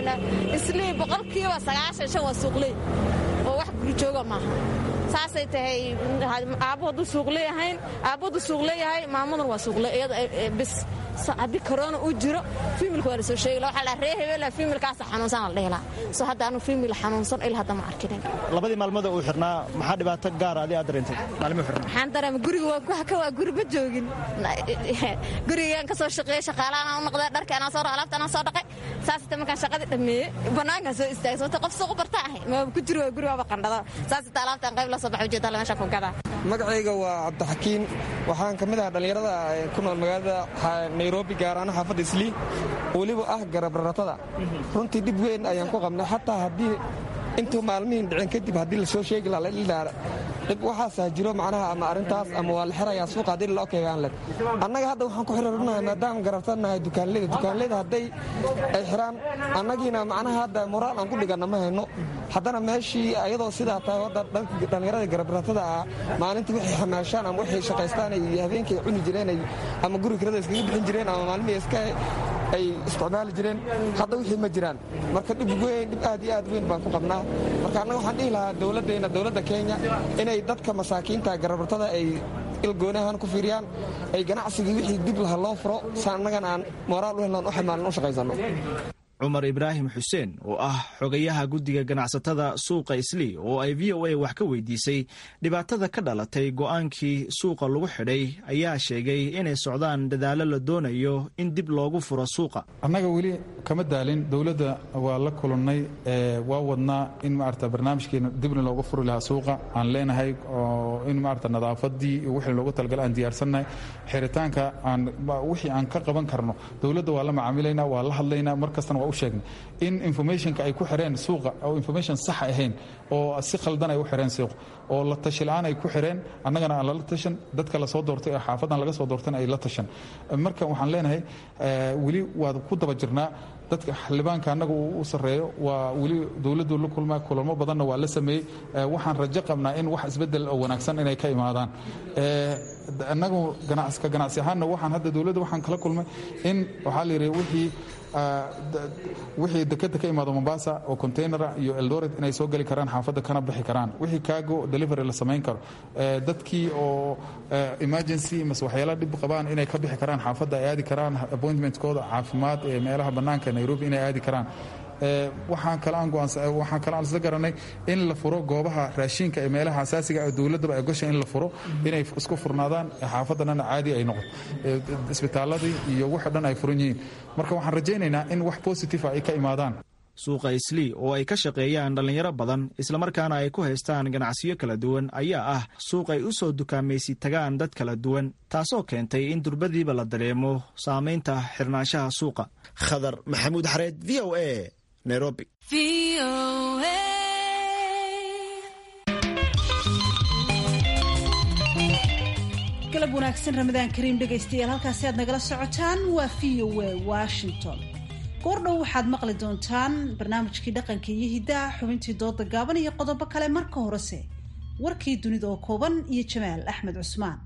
islii boqolkiiba sagaashan shan waa suuqley oo wax guri jooga maaha saasay tahay aabbo hadduu suuq leeyahayn aabbo hadduu suuq leeyahay maamaduna waa suuqle iyada bis haddii korona uu jiro fiimilka waa la soo sheegi waxaa la ree hebela fiimilkaasa xanuunsan la dhihi lahaa soo hadda anu fiimil xanuunsan ilaa hadda ma arkinin labadii maalmooda uu xirnaa maxaa dhibaato gaara adi aad dareentay maalmuu xirnaa waxaan dareema guriga waa ka waa guri ma joogin gurigaan ka soo shaqeeyey shaqaalahan u noqday dharka anaa soo alaabta anaa soo dhaqay saasita markaan shaqadii dhammeeyey bannaankaan soo istaagay sababta qof suuq barta ahay ma ku jiro waa guri waaba qandhada saasita alaabtaan qayb la soo baxay ujeedala meesha ku gadaa magacayga waa cabdixakiin waxaan ka mid ahaa dhallinyarada ku nool magaalada nairobi gaar ahaan xaafadda islii weliba ah garabraratada runtii dhib weyn ayaan ku qabnay xataa haddii intuu maalmihiin dhicin kadib haddii lasoo sheegi laha ladhildhaara dhib waxaasaa jiro macnaha ama arrintaas ama waa la xirayaa suuqa haddii lala okeegaan leh annaga hadda waxaan ku xiriirinahay maadaama garabtanahay dukaanleyda dukaanleyda hadday ay xiraan annagiina macnaha hadda moraal aan ku dhiganna ma hayno haddana meeshii ayadoo sidaa tahay hadda dhallinyarada garabratada ah maalintii waxay xamaashaan ama waxay shaqaystaan iyo habeenkii cuni jireen ama guri kirada iskaga bixin jireen ama maalmihii iska ay isticmaali jireen hadda wixii ma jiraan marka dhib weyn dhib aad iyo aad weyn baan ku qabnaa marka annaga waxaan dhihi lahaa dowladdeenna dowladda kenya inay dadka masaakiinta garabratada ay ilgoonahan ku fiiriyaan ay ganacsigii wixii dib laha loo furo sa annagana aan moraal u helnan u xamaalin u shaqaysanno cumar ibraahim xuseen oo ah xogayaha guddiga ganacsatada suuqa islii oo ay v o a wax ka weydiisay dhibaatada ka dhalatay go'aankii suuqa lagu xidhay ayaa sheegay inay socdaan dadaallo la doonayo in dib loogu furo suuqa annaga weli kama daalin dowladda waa la kulannay waa wadnaa in maarata barnaamijkeena dibna looga furi lahaa suuqa aan leenahay oo in maarata nadaafadii wixii loogu talagala aan diyaarsannahay xiritaanka aan wixii aan ka qaban karno dowladda waa la macaamilaynaa waa la hadlaynaa mar kastana waa u sheegnay in informationka ay ku xireen suuqa oo information sax ahayn oo si khaldan ay u xireen suuqa oo la tashi la-aan ay ku xireen annagana aan lala tashan dadka lasoo doortay ee xaafadan laga soo doortayna ay la tashan marka waxaan leenahay weli waad ku daba jirnaa dadka xildhibaanka annaga uu u sarreeyo waa weli dowladdu la kulmaa kulamo badanna waa la sameeyey waxaan rajo qabnaa in wax isbedel oo wanaagsan inay ka imaadaan annagu ka ganacsi ahaanna waxaan hadda dowladda waxaan kala kulmay in waxaa la yidhi wixii wixii dekeda ka imaado mombasa oo containera iyo eldoret inay soo geli karaan xaafadda kana bixi karaan wixii kaago delivery la samayn karo dadkii oo emergency mase waxyaala dhib qabaan inay ka bixi karaan xaafadda ay aadi karaan appointmentkooda caafimaad ee meelaha bannaanka nairobi inay aadi karaan waxaan kale waxaan kale aan isla garanay in la furo goobaha raashinka ee meelaha asaasiga ee dowladdaba ay gasha in la furo inay isku furnaadaan xaafaddanana caadi ay noqoto isbitaaladii iyo waxa dhan ay furan yihiin marka waxaan rajaynaynaa in wax positive ay ka imaadaan suuqa islii oo ay ka shaqeeyaan dhallinyaro badan islamarkaana ay ku haystaan ganacsiyo kala duwan ayaa ah suuq ay u soo dukaamaysi tagaan dad kala duwan taasoo keentay in durbadiiba la dareemo saamaynta xirnaanshaha suuqa khadar maxamuud xareed v o a nairobi galab wanaagsan ramadaan kariim dhegaystayaal halkaasi aad nagala socotaan waa v o a washington goordhow waxaad maqli doontaan barnaamijkii dhaqanka iyo hiddaha xubintii dooda gaaban iyo qodobo kale marka horese warkii dunida oo kooban iyo jamaal axmed cusmaan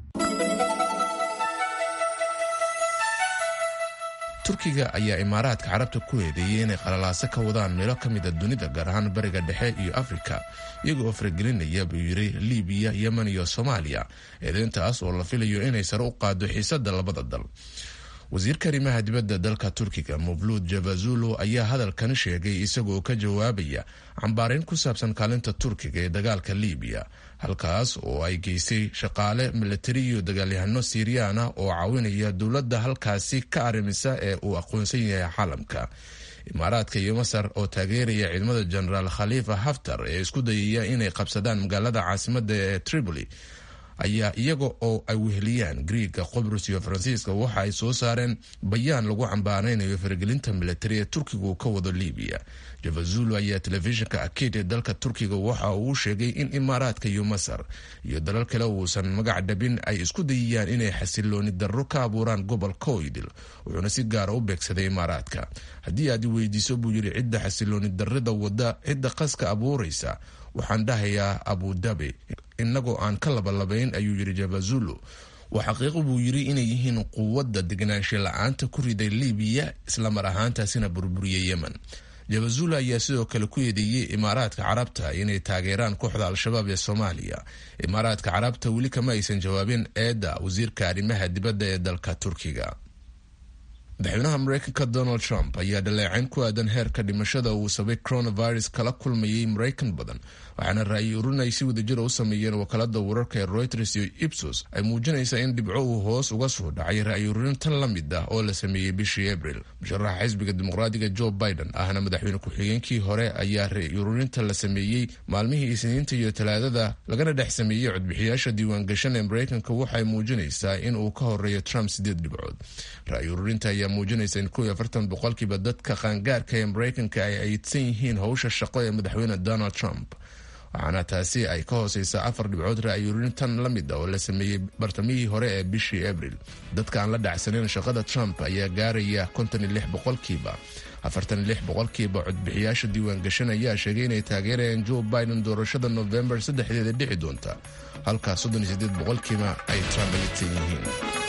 turkiga ayaa imaaraadka carabta ku eedeeyey inay qalalaaso ka wadaan meelo ka mida dunida gaar ahaan bariga dhexe iyo afrika iyaga oo faragelinaya buu yidhi libiya yemen iyo soomaaliya eedeyntaas oo la filayo inay sare u qaado xiisada labada dal wasiirka arrimaha dibadda dalka turkiga muvluud javazulo ayaa hadalkan sheegay isagoo ka jawaabaya cambaarayn ku saabsan kaalinta turkiga ee dagaalka libiya halkaas oo ay geysay shaqaale milatari iyo dagaalyahano siiriyaan ah oo caawinaya dowladda halkaasi ka arrimisa ee uu aqoonsan yahay caalamka imaaraadka iyo masar oo taageeraya ciidamada jenaraal khaliifa haftar ee isku dayaya inay qabsadaan magaalada caasimada ee tripoli ayaa iyaga oo ay weheliyaan griiga qobrus iyo faransiiska waxa ay soo saareen bayaan lagu cambaaraynayo faragelinta milatari ee turkiga uu ka wado libiya javazulo ayaa telefishinka akid ee dalka turkiga waxa uu sheegay in imaaraadka iyo masar iyo dalal kale uusan magac dhabin ay isku dayayaan inay xasilooni darro ka abuuraan gobolka oydil wuxuuna si gaara u beegsaday imaaraadka haddii aad i weydiiso buu yidhi cidda xasilooni darrida wada cidda qaska abuuraysa waxaan dhahayaa abudabi inagoo aan ka labalabayn ayuu yidhi javazulo waa xaqiiqo buu yidhi inay yihiin quwadda degnaansha la-aanta ku riday libiya islamar ahaantaasina burburiyay yemen javazulo ayaa sidoo kale ku eedeeyey imaaraadka carabta inay taageeraan kooxda al-shabaab ee soomaaliya imaaraadka carabta weli kama aysan jawaabin eedda wasiirka arrimaha dibadda ee dalka turkiga madaxweynaha mareykanka donald trump ayaa dhaleecayn ku aadan heerka dhimashada uu sabay coronavirus kala kulmayay maraykan badan waxaana ra-yi urin ay si wadajira u sameeyeen wakaalada wararka ee reuters iyo ipsos ay muujinaysaa in dhibco uu hoos uga soo dhacay ra-yi urin tan la mid ah oo la sameeyey bishii abril musharaxa xisbiga dimuqraadiga joe biden ahna madaxweyne ku-xigeenkii hore ayaa ra-yi ururinta la sameeyey maalmihii isniinta iyo talaadada lagana dhex sameeyey codbixiyaasha diiwaangashan ee maraykanka waxay muujinaysaa in uu ka horeeyo trump sideed dhibcood ra-yi ururinta ayaa muujinaysa in kow iyo afartan boqolkiiba dadka qaangaarka ee maraykanka ay aydsan yihiin howsha shaqo ee madaxweyne donald trump waxaana taasi ay ka hooseysaa afar dhibcood ra-yurintan la mid ah oo la sameeyey bartamihii hore ee bishii abril dadka aan la dhacsanin shaqada trump ayaa gaaraya konton iyo lix boqolkiiba afartan iyo lix boqolkiiba codbixiyaasha diiwaangashan ayaa sheegay inay taageerayaan joe biden doorashada novembar saddexdeeda dhici doonta halkaa soddon iyo sideed boqolkiiba ay trump aydsan yihiin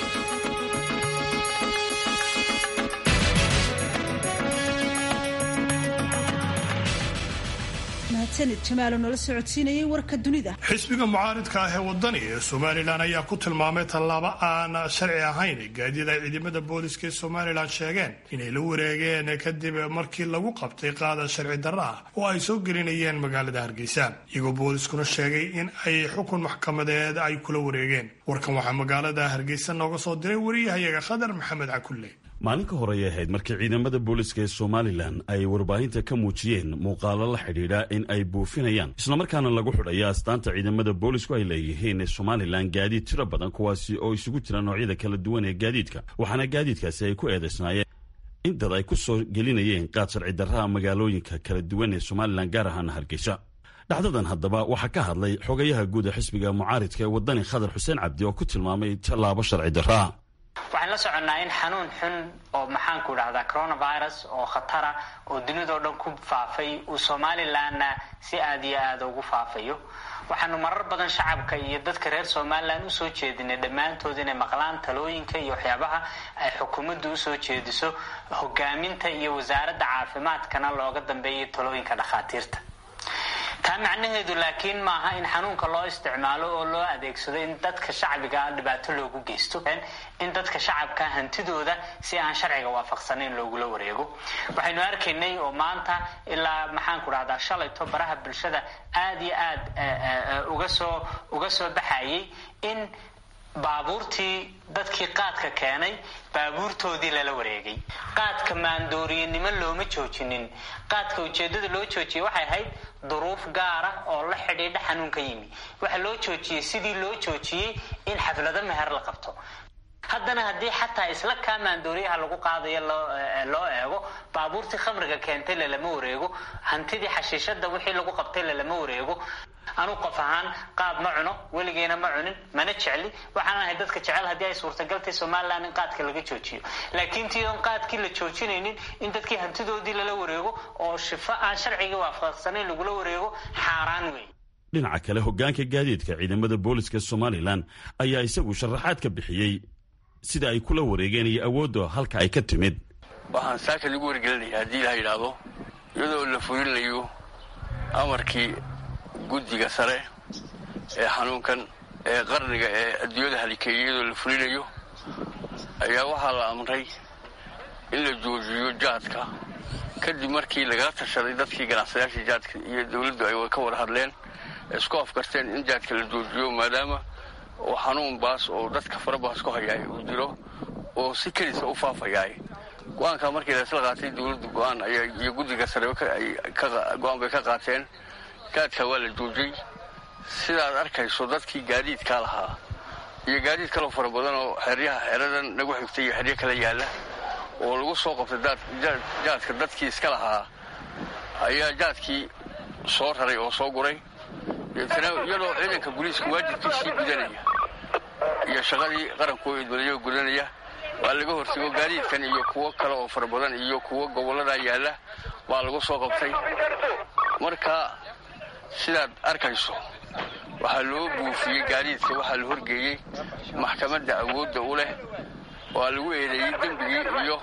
xisbiga mucaaridka ah ee wadani ee somalilan ayaa ku tilmaamay tallaabo aan sharci ahayn gaadiid ay ciidamada booliska ee somalilan sheegeen inay la wareegeen kadib markii lagu qabtay qaada sharci darra ah oo ay soo gelinayeen magaalada hargeysa iyagoo booliskuna sheegay in ay xukun maxkamadeed ay kula wareegeen warkan waxaa magaalada hargeysa nooga soo diray wariyahayaga khadar maxamed cakulle maalin ka horey ahayd markii ciidamada booliska ee somalilan ay warbaahinta ka muujiyeen muuqaalo la xidhiidha in ay buufinayaan islamarkaana lagu xidhaya astaanta ciidamada boolisku ay leeyihiin ee somalilan gaadiid tiro badan kuwaasi oo isugu jira noocyada kala duwan ee gaadiidka waxaana gaadiidkaasi ay ku eedaysnaayeen in dad ay ku soo gelinayeen qaad sharci darraha magaalooyinka kala duwan ee somalilan gaar ahaana hargeysa dhacdadan haddaba waxaa ka hadlay xogayaha guud ee xisbiga mucaaridka ee wadani khadar xuseen cabdi oo ku tilmaamay tallaabo sharci darraa waxaan la soconnaa in xanuun xun oo maxaanku dhahdaa coronavirus oo khatara oo dunidao dhan ku faafay uu somalilanna si aada iyo aada ugu faafayo waxaanu marar badan shacabka iyo dadka reer somalilan usoo jeedinay dhammaantood inay maqlaan talooyinka iyo waxyaabaha ay xukuumaddu usoo jeediso hogaaminta iyo wasaaradda caafimaadkana looga dambeeyay talooyinka dhakhaatiirta taa macnaheedu laakiin maaha in xanuunka loo isticmaalo oo loo adeegsado in dadka shacbiga dhibaato loogu geysto in dadka shacabka hantidooda si aan sharciga waafaqsanayn loogula wareego waxaynu arkaynay oo maanta ilaa maxaanku dhahdaa shalayto baraha bulshada aada iyo aada uga soo uga soo baxayay in baabuurtii dadkii qaadka keenay baabuurtoodii lala wareegay qaadka maandooriyanimo looma joojinin qaadka ujeedada loo joojiyey waxay ahayd duruuf gaara oo la xidhiidha xanuun ka yimi waxa loo joojiyey sidii loo joojiyey in xaflado meher la qabto haddana haddii xataa isla kaa maandooriyaha lagu qaadayo loo eego baabuurtii khamriga keentay lalama wareego hantidii xashiishada wixii lagu qabtay lalama wareego anu qof ahaan qaad ma cuno weligeena ma cunin mana jecli waxaan ahay dadka jecel haddii ay suurtagaltay somalilan in qaadka laga joojiyo laakiin tii oon qaadkii la joojinaynin in dadkii hantidoodii lala wareego oo shifo aan sharcigii waafaqsanayn lagula wareego xaaraan wey dhinaca kale hoggaanka gaadiidka ciidamada booliska somalilan ayaa isagu sharaxaad ka bixiyey sida ay kula wareegeen iyo awoodda halka ay ka timid waxaan saaka lagu wargelinaya haddii la yidhaahdo iyadoo la fulinayo amarkii guddiga sare ee xanuunkan ee qarniga ee adduunyada halikeeyay iyadoo la fulinayo ayaa waxaa la amray in la joojiyo jaadka kadib markii lagala tashaday dadkii ganacsadayaashii jaadka iyo dowladdu ay ka wada hadleen isku afkarteen in jaadka la joojiyo maadaama oo xanuun baas oo dadka farabaas ku hayaay uu jiro oo si kelisa u faafayaay go-aankaa markii laisla qaatay dowladdu go-aan iyo guddiga sare go-aan bay ka qaateen jaadka waa la joojiyey sidaad arkayso dadkii gaadiidkaa lahaa iyo gaadiid kaloo fara badan oo xeryaha xeradan nagu xigtay iyo xeryo kala yaalla oo lagu soo qabtay jaadka dadkii iska lahaa ayaa jaadkii soo raray oo soo guray deetana iyadoo ciidanka booliiska waajibkiisii gudanaya iyo shaqadii qarankoo idmadayo gudanaya waa laga hortago gaadiidkan iyo kuwo kale oo fara badan iyo kuwo gobolladaa yaalla baa lagu soo qabtay marka sidaad arkayso waxaa loo buufiyey gaadiidka waxaa la horgeeyey maxkamadda awoodda u leh waa lagu eedeeyey dembigii iyo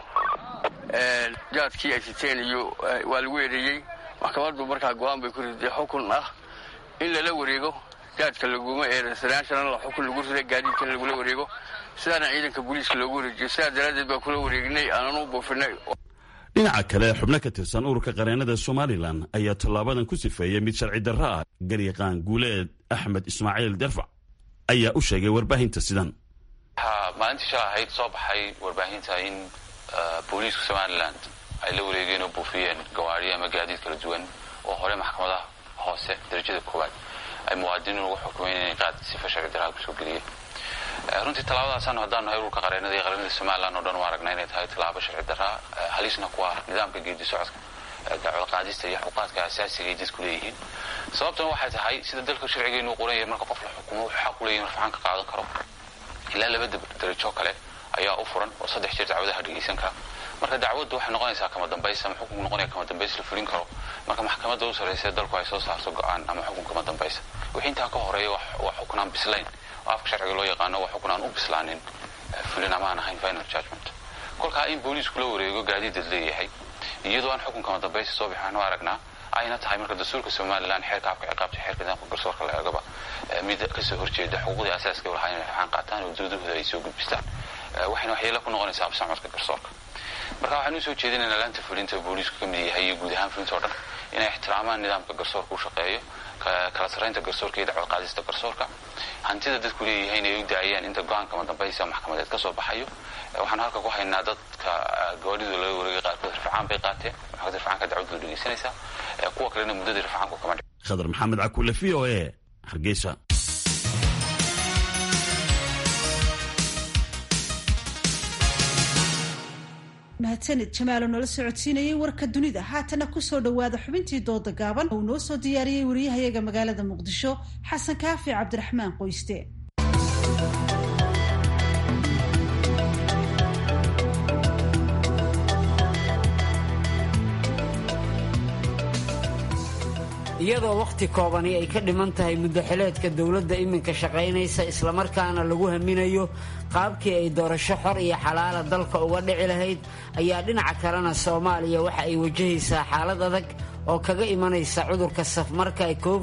jaadkii ay siteen iyo waa lagu eedeeyey maxkamaddu markaa go-aan bay ku riday xukun ah in lala wareego jaadka laguma eedansanaashana xukun lagu riday gaadiidkan lagula wareego sidaana ciidanka booliiska loogu wareejiyo sidaa daraaddeed baa kula wareegnay aananu buufinay dhinaca kale xubno ka tirsan ururka qareenada somalilan ayaa tallaabadan ku sifeeyey mid sharci darro ah garyaqaan guuleed axmed ismaaciil derfac ayaa u sheegay warbaahinta sidan waxaa maalintii shala ahayd soo baxay warbaahinta in booliiska somalilan ay la wareegeen oo buufiyeen gawaari ama gaadiid kala duwan oo hore maxkamadaha hoose darajada koowaad ay muwaadiniin ugu xukumeen inay qaad sifa sharci darraha kusoo geliyeen runtii tallaabadaasaanu haddaan nahay ururka qareenada iyo qareenada somalilan oo dhan u aragna inay tahay tallaabo sharci darraa halisna ku ah nidaamka geedi socodka dacwad qaadista iyo xuquuqaadka asaasiga ay dadku leeyihiin sababtuna waxay tahay sida dalka sharcigeenu u qoran yahay marka qof la xukumo wuxuu xaq u leeyahin rafcaan ka qaadan karo ilaa laba darajo kale ayaa u furan oo saddex jeer dacwadaha dhegeysan kara marka dacwaddu waxay noqonaysaa kama dambays ama xukunku noqonaya kama dambays la fulin karo marka maxkamadda u sarraysa dalku ay soo saarto go-aan ama xukun kama dambaysa wixii intaa ka horeeya waa xukunaan bislayn oo afka sharciga loo yaqaano waa xukun aan u bislaanin fulin ama aan ahayn final judgment kolkaa in booliisku la wareego gaadiidad leeyahay iyadoo aan xukun kama dambaysa soo bixaan u aragnaa ayna tahay marka dastuurka somalilan xeerka afka ciqaabta xeerka nidaamka garsoorka la eegaba mid kasoo horjeeda xuquuqdii asaaska u lahaa inay rafcaan qaataan oo doodahooda ay soo gudbistaan waxayna waxyeelo ku noqonaysaa absacodka garsoorka marka waxaan usoo jeedinaynaa laanta fulinta booliisku ka mid yahay iyo guud ahaan fulinta o dhan inay ixtiraamaan nidaamka garsoorka u shaqeeyo kala sarraynta garsoorka iyo dacwad qaadista garsoorka hantida dadku leeyihiin ay u daayaan inta go-aanka madambaysa maxkamadeed ka soo baxayo waxaan halka ku haynaa dadka gawaadhidoo laga wareegay qaarkood rafcaan bay qaateen maxkamadda rafcaanka dacwadooda dhegeysanaysaa kuwa kalena muddadii rafcaanku kama dhic khadar maxamed cakuule v o e hargeysa mahadsanid jamaalo noola socodsiinayay warka dunida haatana kusoo dhowaada xubintii dooda gaaban uu noo soo diyaariyey wariyahayaga magaalada muqdisho xasan kaafi cabdiraxmaan qoyste iyadoo wakhti koobani ay ka dhiman tahay muddaxileedka dowladda iminka shaqaynaysa islamarkaana lagu haminayo qaabkii ay doorasho xor iyo xalaala dalka uga dhici lahayd ayaa dhinaca kalena soomaaliya waxa ay wajahaysaa xaalad adag oo kaga imanaysa cudurka safmarka covid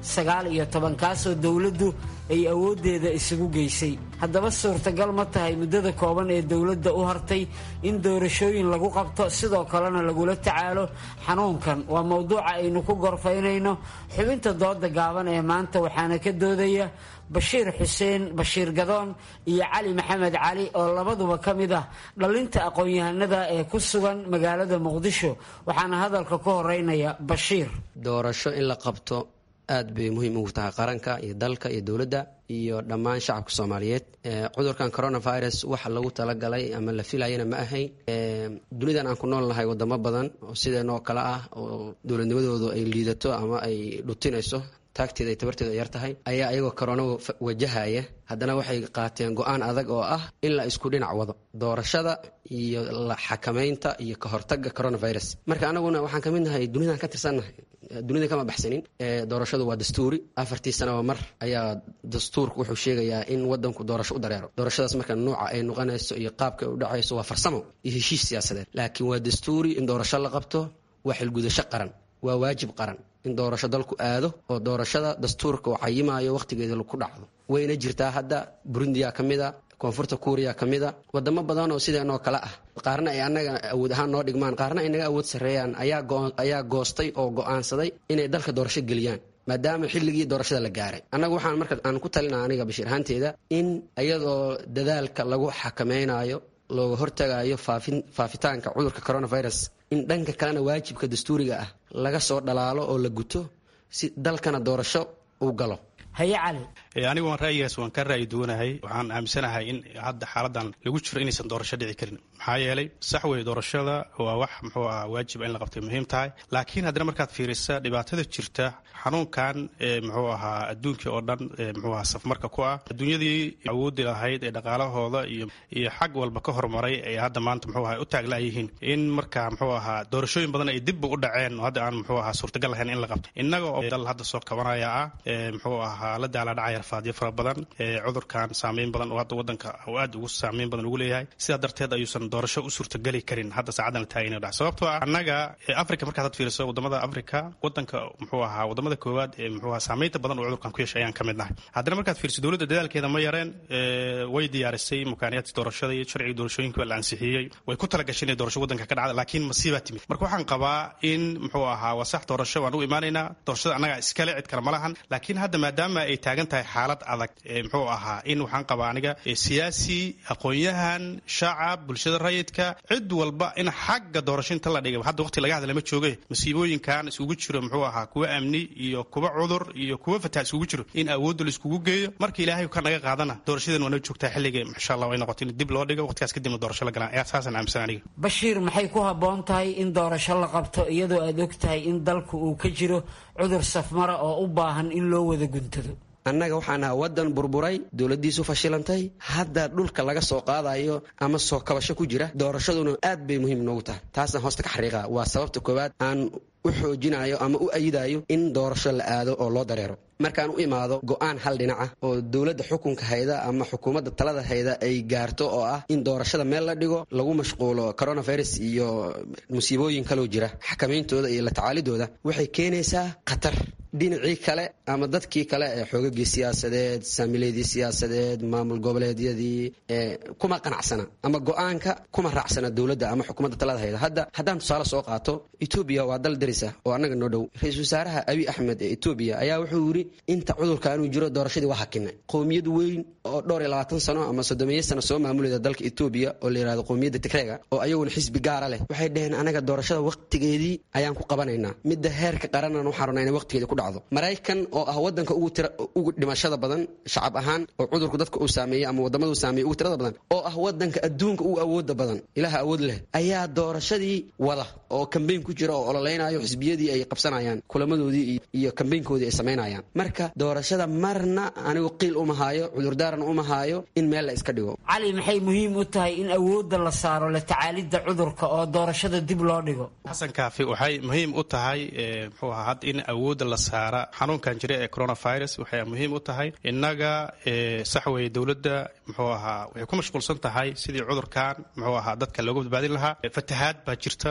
sagaal iyo toban kaasoo dowladdu ay awooddeeda isugu geysay haddaba suurtagal ma tahay muddada kooban ee dowladda u hartay in doorashooyin lagu qabto sidoo kalena lagula tacaalo xanuunkan waa mowduuca aynu ku gorfaynayno xubinta dooda gaaban ee maanta waxaana ka doodaya bashiir xuseen bashiir gadoon iyo cali maxamed cali oo labaduba ka mid ah dhallinta aqoon-yahanada ee ku sugan magaalada muqdisho waxaana hadalka ku horeynaya bashiir doorasho in la qabto aad bay muhiim ugu tahay qaranka iyo dalka iyo dowladda iyo dhammaan shacabka soomaaliyeed cudurkan coronavirus waxa lagu talagalay ama la filayana ma ahayn dunidan aan ku nool nahay wadamo badan oo sideenoo kale ah oo dowladnimadoodu ay liidato ama ay dhutinayso taagteeda ay tabarteeda yar tahay ayaa iyagoo korona wajahaya haddana waxay qaateen go-aan adag oo ah in la isku dhinac wado doorashada iyo la xakamaynta iyo ka hortaga coronavirus marka anaguna waxaan ka mid nahay dunidan ka tirsannahay dunida kama baxsanin doorashadu waa dastuuri afartii sanaba mar ayaa dastuurku wuxuu sheegayaa in wadanku doorasho u dareero doorashadaas marka nuuca ay noqonayso iyo qaabka ay u dhacayso waa farsamo iyo heshiis siyaasadeed laakiin waa dastuuri in doorasho la qabto waa xilgudasho qaran waa waajib qaran in doorasho dalku aado oo doorashada dastuurka uu cayimayo wakhtigeeda ku dhacdo wayna jirtaa hadda burundiya ka mid a koonfurta kuuriya ka mid a wadamo badan oo sideenoo kale ah qaarna ay annaga awood ahaan noo dhigmaan qaarna ay naga awood sarreeyaan ayaa goostay oo go'aansaday inay dalka doorasho geliyaan maadaama xilligii doorashada la gaaray annagu waxaan marka aan ku talinaa aniga bashiir ahaanteeda in iyadoo dadaalka lagu xakamaynayo looga hortagayo faafitaanka cudurka coronavirus in dhanka kalena waajibka dastuuriga ah laga soo dhalaalo oo la guto si dalkana doorasho uu galo haye cali anigu waan ra'yigaas waan ka ra'yi duwanahay waxaan aaminsanahay in hadda xaaladan lagu jiro inaysan doorasho dhici karin maxaa yeelay sax wey doorashada waa wax muxuu ah waajiba in la qabtay muhiim tahay laakiin haddana markaad fiirisa dhibaatada jirta xanuunkan muxuu ahaa adduunkii oo dhan muxuu ahaa safmarka ku ah adduunyadii awoodi lahayd ee dhaqaalahooda iyo iyo xag walba ka hormaray ay hadda maanta muxuu ahaa u taaglayihiin in marka muxuu ahaa doorashooyin badan ay dibba u dhaceen oo hadda aan muxuu ahaa suurtagal lahayn in la qabto innaga oo dal hadda soo kabanaya ah muxuu ahaa la daala dhacaya rafaadyo fara badan cudurkan saameyn badan oo hadda wadanka uu aad ugu saameyn badan ugu leeyahay sidaa darteed ayuusan doorasho u suurtageli karin hadda saacadan la taagay inuu dhac sababtoo ah annaga africa markaad had fiiriso wadamada africa wadanka muxuu ahaa wadamada koowaad ee muxuu ahaa saameynta badan oo cudurkan ku yeeshay ayaan ka mid nahay haddana markaad fiiriso dowladda dadaalkeeda ma yareen way diyaarisay mukaaniyaadka doorashada iyo sharciga doorashooyinka la ansixiyey way ku talagashay inay doorasho wadanka ka dhacda laakiin masiibaa timid marka waxaan qabaa in muxuu ahaa waa sax doorasho waan u imaanaynaa doorashada annaga iskale cid kale ma lahan laakiin hadda maadaama ay taagan tahay xaalad adag muxuu ahaa in waxaan qabaa aniga siyaasi aqoon-yahan shacab bulshada rayidka cid walba in xagga doorasho inta la dhigay hadda waqti laga hadla ma jooge masiibooyinkan isugu jiro muxuu ahaa kuwa amni iyo kuwa cudur iyo kuwa fataha isugu jiro in awoodda la iskugu geeyo marka ilaahay ka naga qaadana doorashadan waana joogtaa xilliga insha allah way noqoto in dib loo dhigo waqtigaas kadibna doorasho la galaan ayaa saasaan aaminsan aniga bashiir maxay ku habboon tahay in doorasho la qabto iyadoo aad og tahay in dalku uu ka jiro cudur safmara oo u baahan in loo wada guntado annaga waxaan ahaa waddan burburay dowladdiisu fashilantay hadda dhulka laga soo qaadayo ama soo kabasho ku jira doorashaduna aad bay muhiim noogu tahay taasna hoosta ka xariiqa waa sababta koowaad aan u xoojinayo ama u ayidayo in doorasho la aado oo loo dareero markaan u imaado go-aan hal dhinac ah oo dowladda xukunka hayda ama xukuumadda talada hayda ay gaarto oo ah in doorashada meel la dhigo lagu mashquulo coronavirus iyo musiibooyin kaloo jira xakamayntooda iyo la tacaalidooda waxay keenaysaa khatar dhinacii kale ama dadkii kale ee xoogagii siyaasadeed saamileedii siyaasadeed maamul goboleedyadii kuma qanacsana ama go-aanka kuma raacsana dowladda ama xukuumadda talada hayda hadda haddaan tusaale soo qaato etoobiya waa dal darisa oo annaga noo dhow ra-iisul wasaaraha abiy axmed ee etoobiya ayaa wuxuu yidhi inta cudurka inuu jiro doorashadii waa hakinay qowmiyad weyn oo dhowr iyo labaatan sano ama soddomeeyo sano soo maamulayda dalka etoobiya oo la yidhahdo qowmiyadda tigreega oo ayaguna xisbi gaara leh waxay dhaheen anaga doorashada waqtigeedii ayaan ku qabanaynaa midda heerka qaranaan waxaan rabnaa inay waqtigeeda ku dhacdo maraykan oo ah wadanka ugu tira ugu dhimashada badan shacab ahaan oo cudurku dadka uu saameeyey ama wadamada uu saameeyey ugu tirada badan oo ah wadanka adduunka ugu awooda badan ilaha awood leh ayaa doorashadii wada oo kambeyn ku jira oo ololeynayo xisbiyadii ay qabsanayaan kulamadoodii iyo kambeynkoodii ay samaynayaan marka doorashada marna anigu qiil uma haayo cudurdaaran uma haayo in meel la iska dhigo cali maxay muhiim u tahay in awoodda la saaro la tacaalidda cudurka oo doorashada dib loo dhigo xasan kaafi waxay muhiim u tahay muxuu ahaa had in awoodda la saara xanuunkan jira ee coronavirus waxay muhiim u tahay innaga sax weye dowladda muxuu ahaa waxay ku mashquulsan tahay sidii cudurkan muxuu ahaa dadka looga badbaadin lahaa fatahaad baa jirta marka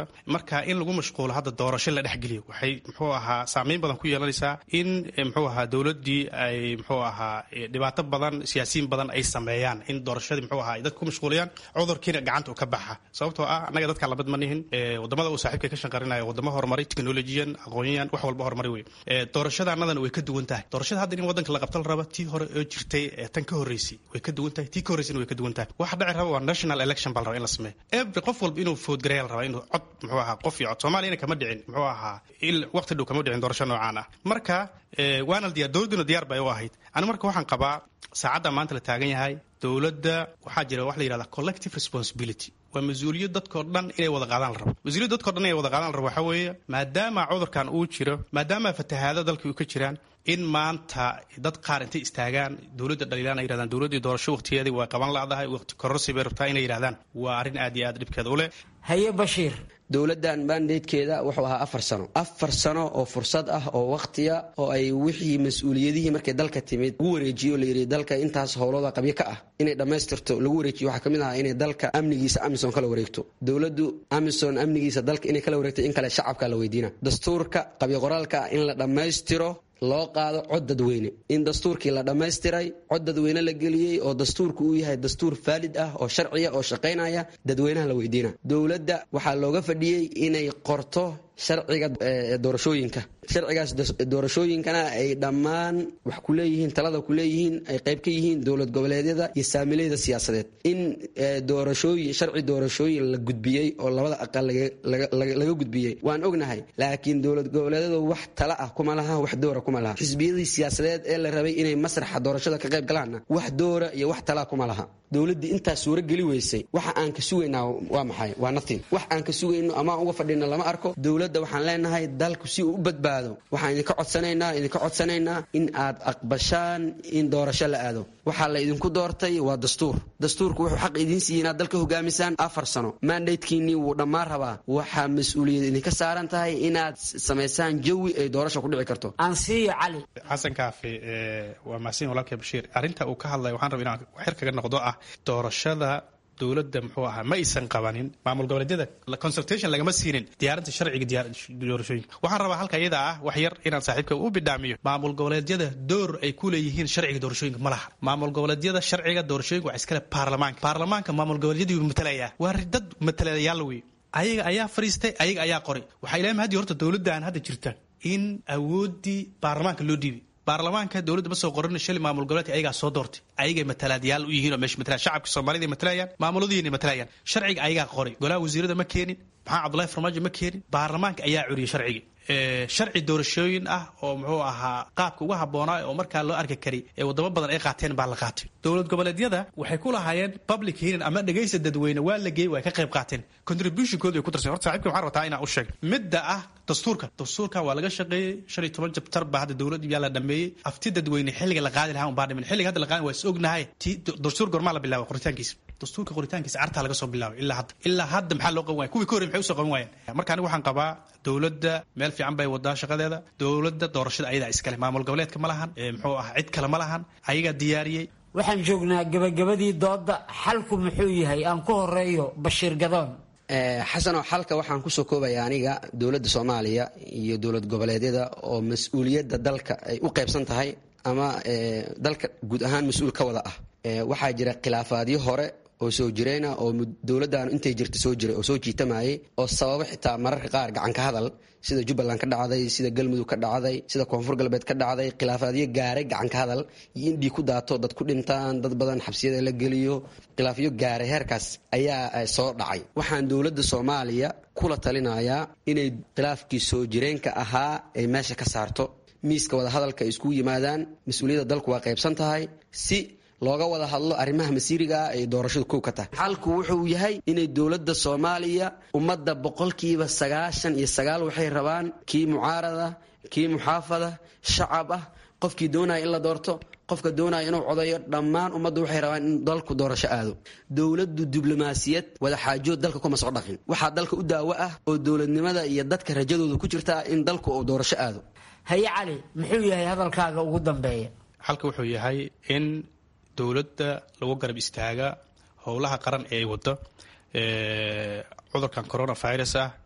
marka in lagu mashquulo hadda doorasho la dhexgeliyo waxay muxuu ahaa saameyn badan ku yeelanaysaa in muxuu ahaa dowladdii ay muxuu ahaa dhibaato badan siyaasiyiin badan ay sameeyaan in doorashadii muxuu ahaa ay dadka ku mashquuliyaan cudurkiina gacanta uu ka baxa sababtoo ah annaga dadkaan labad ma nihin wadamada uu saaxiibka ka shanqarinayo wadamo horumaray technologiyan aqoonyahan wax walba horumari wey doorashada annadana way ka duwan tahay doorashada hadda in wadanka la qabta la raba tii hore oo jirtay ee tan ka horreysay way ka duwan tahay tii ka horreysayna way ka duwan tahay waxa dhici raba waa national election baa la raba in la sameeyo every qof walba inuu foodgareeya la rabaa inuu cod muxuu ahaa qof iyo cod soomaaliyana kama dhicin muxuu ahaa il waqti dhow kama dhicin doorasho noocaan ah marka waana diyaar dowladduna diyaar bay u ahayd ani marka waxaan qabaa saacadda maanta la taagan yahay dowladda waxaa jira wax la yidhahda collective responsibility waa mas-uuliyad dadkao dhan inay wada qaadaan la rabo mas-uuliyad dadkao dhan inay wada qaadaan la rabo waxaa weeye maadaama cudurkan uu jiro maadaama fatahaado dalka uu ka jiraan in maanta dad qaar intay istaagaan dowladda dhaliilaan ay yidhahdaan dowladdii doorasho waqtigeedii waa qaban la'dahay waqti kororsi bay rabtaa inay yidhahdaan waa arrin aad iyo aad dhibkeeda u leh haye bashiir dowladdan mandatekeeda wuxuu ahaa afar sano afar sano oo fursad ah oo wakhtiya oo ay wixii mas-uuliyadihii markay dalka timid lagu wareejiyo layidhi dalka intaas howlooda qabyo ka ah inay dhammaystirto lagu wareejiyo waxaa ka mid ahaa inay dalka amnigiisa amison kala wareegto dowladdu amison amnigiisa dalka inay kala wareegto in kale shacabka la weydiina dastuurka qabyo qoraalka in la dhammaystiro loo qaado cod dadweyne in dastuurkii la dhammaystiray cod dadweyne la geliyey oo dastuurku uu yahay dastuur faalid ah oo sharciya oo shaqaynaya dadweynaha la weydiina dowladda waxaa looga fadhiyey inay qorto sharciga doorashooyinka sharcigaas doorashooyinkana ay dhammaan wax ku leeyihiin talada ku leeyihiin ay qayb ka yihiin dowlad goboleedyada iyo saamileyda siyaasadeed in doorashooyin sharci doorashooyin la gudbiyey oo labada aqal laga gudbiyey waan ognahay laakiin dowlad goboleedyadu wax tala ah kuma laha wax doora kuma laha xisbiyadii siyaasadeed ee la rabay inay masraxa doorashada ka qayb galaanna wax doora iyo wax talaa kuma laha dowladdii intaas suuro geli weysay waxa aan ka sugaynaa waa maxay waa natin wax aan ka sugayno amaan uga fadhino lama arko dowladda waxaan leenahay dalku si uu u badbaado waxaan idinka codsanaynaa idinka codsanaynaa in aad aqbashaan in doorasho la aado waxaa la idinku doortay waa dastuur dastuurku wuxuu xaq idiin siiyey inaad dalka hogaamisaan afar sano mandatekiinnii wuu dhammaan rabaa waxaa mas-uuliyad idinka saaran tahay inaad samaysaan jawi ay doorasha ku dhici karto ansiyo cali xasan kaafi waa mahadsan walaalkay bashiir arrinta uu ka hadlaya waxaan raba inaan xir kaga noqdo ah doorashada dowladda muxuu ahaa ma aysan qabanin maamul goboleedyada consultation lagama siinin diyaarinta sharciga doorashooyinka waxaan rabaa halka iyada ah wax yar inaan saaxiibka u bidhaamiyo maamul goboleedyada door ay ku leeyihiin sharciga doorashooyinka ma laha maamul goboleedyada sharciga doorashooyinka waa iskale baarlamaanka baarlamaanka maamul goboleedyadii matalaya waa dad matalayaal wey ayaga ayaa fariistay ayaga ayaa qoray waxaa ilaahay mahadii horta dowladdan hadda jirta in awooddii baarlamaanka loo dhiibay baarlamaanka dowladda ma soo qorin shali maamul goboleedka ayagaa soo doortay ayagay matalaadyaal u yihiin oo meesha matalaan shacabka soomaalida matalayaan maamuladiina matalayaan sharciga ayagaa qoray golaha wasiirada ma keenin maxaa cabdullahi farmaajo ma keenin baarlamaanka ayaa curiyay sharciga sharci doorashooyin ah oo muxuu ahaa qaabka uga habboonaa oo markaa loo arki kari ee wadamo badan ay qaateen baa la qaatay dowlad goboleedyada waxay ku lahaayeen public hearing ama dhegaysa dadweyne waa la geeyey waa ka qayb qaateen contributionkooda ay ku darsan horta saaxiibka waxaan rabtaa inaan u sheeg midda ah dastuurka dastuurka waa laga shaqeeyey shan iyo toban jabtar baa hadda dowladda yaa la dhameeyey afti dadweyne xilliga la qaadi lahaa un baa dhimin xilliga hadda la qaadi waa is ognahay ti dastuur gormaa la bilaabay qoritaankiisa dastuurka qoritaankiisa cartaa laga soo bilaabay ilaa hadda ilaa hadda maxaa loo qaban waaya kuwii ka horrey maxay usoo qaban waayeen marka aniga waxaan qabaa dowladda meel fiican bay wadaa shaqadeeda dowladda doorashada ayadaa iskale maamul goboleedka ma lahan muxuu ah cid kale ma lahan ayagaa diyaariyey waxaan joognaa gabagabadii doodda xalku muxuu yahay aan ku horeeyo bashiir gadoon xasanoo xalka waxaan kusoo koobaya aniga dowladda soomaaliya iyo dowlad goboleedyada oo mas-uuliyadda dalka ay u qaybsan tahay ama dalka guud ahaan mas-uul ka wada ah waxaa jira khilaafaadyo hore oo soo jireyna oo dowladdan intay jirta soo jiray oo soo jiitamayay oo sababo xitaa mararka qaar gacan ka hadal sida jubbaland ka dhacday sida galmudug ka dhacday sida koonfur galbeed ka dhacday khilaafaadyo gaaray gacan ka hadal iyo in dhiig ku daato dad ku dhintaan dad badan xabsiyada la geliyo khilaafyo gaaray heerkaas ayaa soo dhacay waxaan dowladda soomaaliya kula talinayaa inay khilaafkii soo jireenka ahaa ay meesha ka saarto miiska wadahadalka ay iskugu yimaadaan mas-uuliyadda dalku waa qaybsan tahay si looga wada hadlo arrimaha masiiriga ah ee doorashadu kow ka tahay xalku wuxuu yahay inay dowladda soomaaliya ummadda boqolkiiba sagaashan iyo sagaal waxay rabaan kii mucaarada kii muxaafada shacab ah qofkii doonaya in la doorto qofka doonaya inuu codayo dhammaan ummaddu waxay rabaan in dalku doorasho aado dowladdu diblomaasiyad wadaxaajood dalka kuma soo dhaqin waxaa dalka u daawo ah oo dowladnimada iyo dadka rajadooda ku jirta in dalku uu doorasho aado haye cali muxuu yahay hadalkaaga ugu dambeeya xalka wuxuu yahay in dowladda lagu garab istaaga howlaha qaran ee ay wado cudurkan coronavirus ah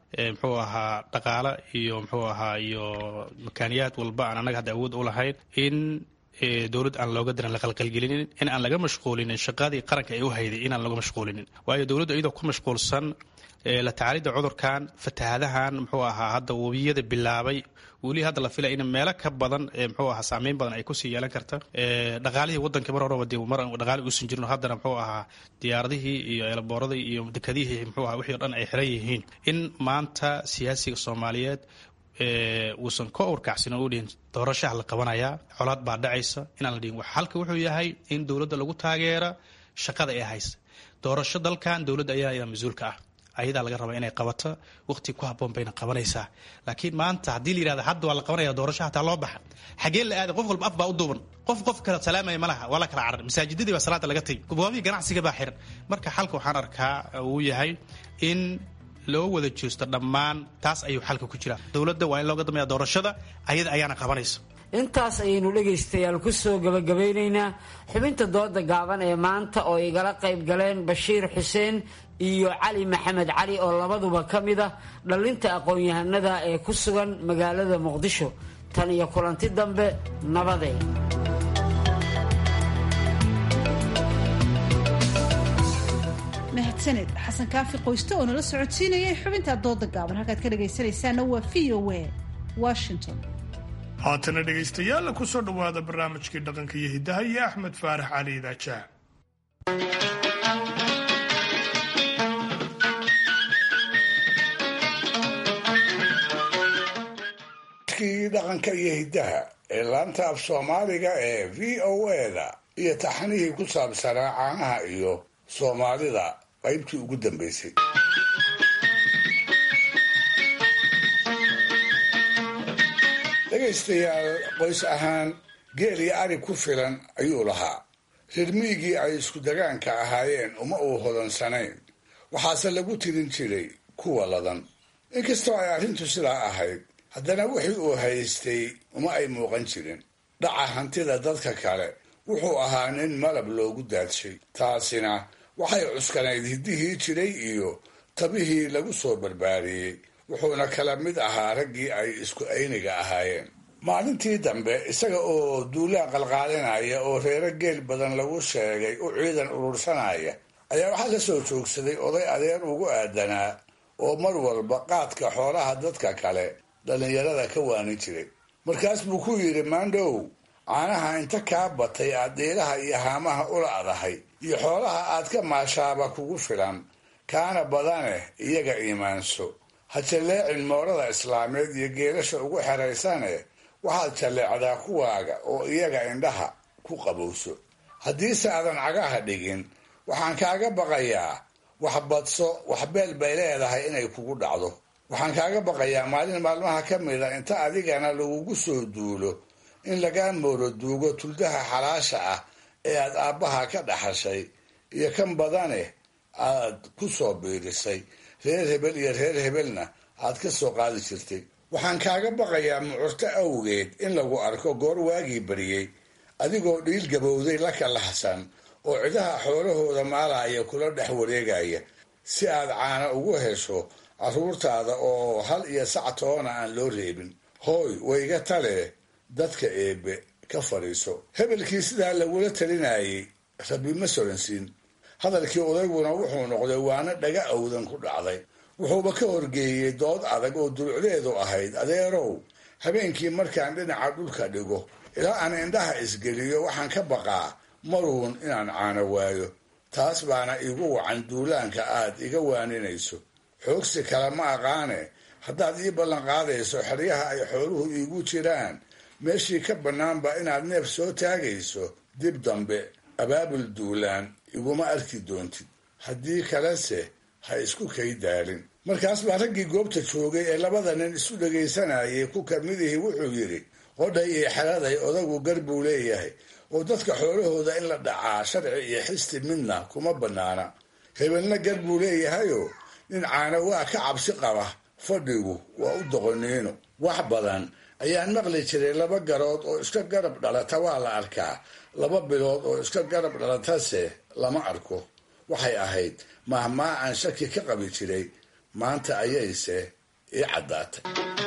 muxuu ahaa dhaqaale iyo muxuu ahaa iyo makaaniyaad walba aan annaga hadda awood u lahayn in dowlad aan looga diran la qalqalgelinin in aan laga mashquulinin shaqadii qaranka ay u hayday inaan laga mashquulinin waayo dowladdu iyadoo ku mashquulsan la tacaalidda cudurkan fatahaadahan muxuu ahaa hadda webiyada bilaabay weli hadda la filaya in meelo ka badan muxuu ahaa saameyn badan ay kusii yeelan karta dhaqaalihii wadanka mar horeba dee mar dhaqaali uusan jirin haddana muxuu ahaa diyaaradihii iyo eelabooradii iyo dekadihii muxuu ahaa wixii o dhan ay xiran yihiin in maanta siyaasiga soomaaliyeed uusan ka urkacsin oo u dhihin doorashaha la qabanayaa colaad baa dhacaysa inaan la dhihin halka wuxuu yahay in dowladda lagu taageera shaqada ee haysa doorasho dalkan dowladda ayaa mas-uulka ah ayadaa laga rabaa inay qabato waqti ku haboon bayna qabanaysaa laakiin maanta haddii la yirahda hadda waa la qabanaya doorasho hataa loo baxa xagee la aaday qof walba af baa u duuban qof qof kala salaamaya ma laha waa la kala carar masaajidadii baa salaada laga tegi goboobihii ganacsiga baa xiran marka xalka waxaan arkaa uu yahay in loo wada joosto dhammaan taas ayuu xalka ku jiraa dowladda waa in looga dambeeya doorashada ayada ayaana qabanaysa intaas ayaynu dhegaystayaal ku soo gabagabeynaynaa xubinta dooda gaaban ee maanta oo igala qayb galeen bashiir xuseen iyo cali maxamed cali oo labaduba ka mid ah dhallinta aqoon-yahanada ee ku sugan magaalada muqdisho tan iyo kulanti dambe nabadee mahadsaned xasan kaafi qoyste oo nala socodsiinayay xubinta dooda gaaban halkaad ka dhagaysanaysaana waa v o a washington haatana dhegaystayaal ku soo dhowaada barnaamijkii dhaqanka iyo hiddaha iyo axmed faarax cali idaajaha kii dhaqanka iyo hiddaha ee laanta af soomaaliga ee v o eda iyo taxnihii ku saabsanaa caanaha iyo soomaalida qaybtii ugu dambaysay dhegaystayaal qoys ahaan geel iyo ari ku filan ayuu lahaa rirmiigii ay isku dagaanka ahaayeen uma uu hodansanayn waxaase lagu tirin jiray kuwa ladan inkastoo ay arrintu sidaa ahayd haddana wixii uu haystay uma ay muuqan jirin dhaca hantida dadka kale wuxuu ahaa nin malab loogu daadshay taasina waxay cuskanayd hiddihii jiray iyo tabihii lagu soo barbaariyey wuxuuna kala mid ahaa raggii ay isku ayniga ahaayeen maalintii dambe isaga oo duulaan qalqaalinaya oo reero geel badan lagu sheegay u ciidan urursanaya ayaa waxaa la soo joogsaday oday adeer ugu aadanaa oo mar walba qaadka xoolaha dadka kale dhallinyarada ka waanin jiray markaas buu ku yidhi maandhow caanaha inta kaa batay aad dhiilaha iyo haamaha ula adahay iyo xoolaha aad ka maashaaba kugu filan kaana badaneh iyaga iimaanso ha jalleecin moorada islaameed iyo geelasha ugu xeraysane waxaad jalleecdaa kuwaaga oo iyaga indhaha ku qabowso haddiise aadan cagaha dhigin waxaan kaaga baqayaa wax badso wax beel bay leedahay inay kugu dhacdo waxaan kaaga baqayaa maalin maalmaha ka mida inta adigana lagugu soo duulo in lagaa mooro duugo tuldaha xalaasha ah ee aad aabbaha ka dhaxashay iyo kan badane aad ku soo biirisay reer hebel iyo reer hebelna aad ka soo qaadi jirtay waxaan kaaga baqayaa mucurto awgeed in lagu arko goor waagii bariyey adigoo dhiil gabowday la kalahsan oo cidaha xoolahooda maalaya kula dhex wareegaya si aad caana ugu hesho carruurtaada oo hal iyo sac toona aan loo reebin hooy wayga tale dadka eebbe ka fadhiiso hebelkii sidaa lagula talinayay rabbi ma soransiin hadalkii odayguna wuxuu noqday waana dhaga awdan ku dhacday wuxuuba ka horgeeyey dood adag oo dulucdeedu ahayd adeerow habeenkii markaan dhinaca dhulka dhigo ilaa aan indhaha isgeliyo waxaan ka baqaa maruun inaan caano waayo taas baana igu wacan duulaanka aad iga waaninayso xoogsi kale ma aqaane haddaad ii ballanqaadayso xeryaha ay xooluhu iigu jiraan meeshii ka bannaanba inaad neef soo taagayso dib dambe abaabul duulaan iguma arki doontid haddii kalese ha isku kay daalin markaas baa raggii goobta joogay ee labada nin isu dhegaysanayay ku kamidihii wuxuu yidhi qodhay iyo xeraday odagu gar buu leeyahay oo dadka xoolahooda in la dhacaa sharci iyo xisti midna kuma bannaana hebelna gar buu leeyahayoo nin caana waa ka cabsi qaba fadhigu waa u doqoniino wax badan ayaan maqli jiray laba garood oo iska garab dhalata waa la arkaa laba bilood oo iska garab dhalatase lama arko waxay ahayd mahmaa aan shaki ka qabi jiray maanta ayayse ii caddaatay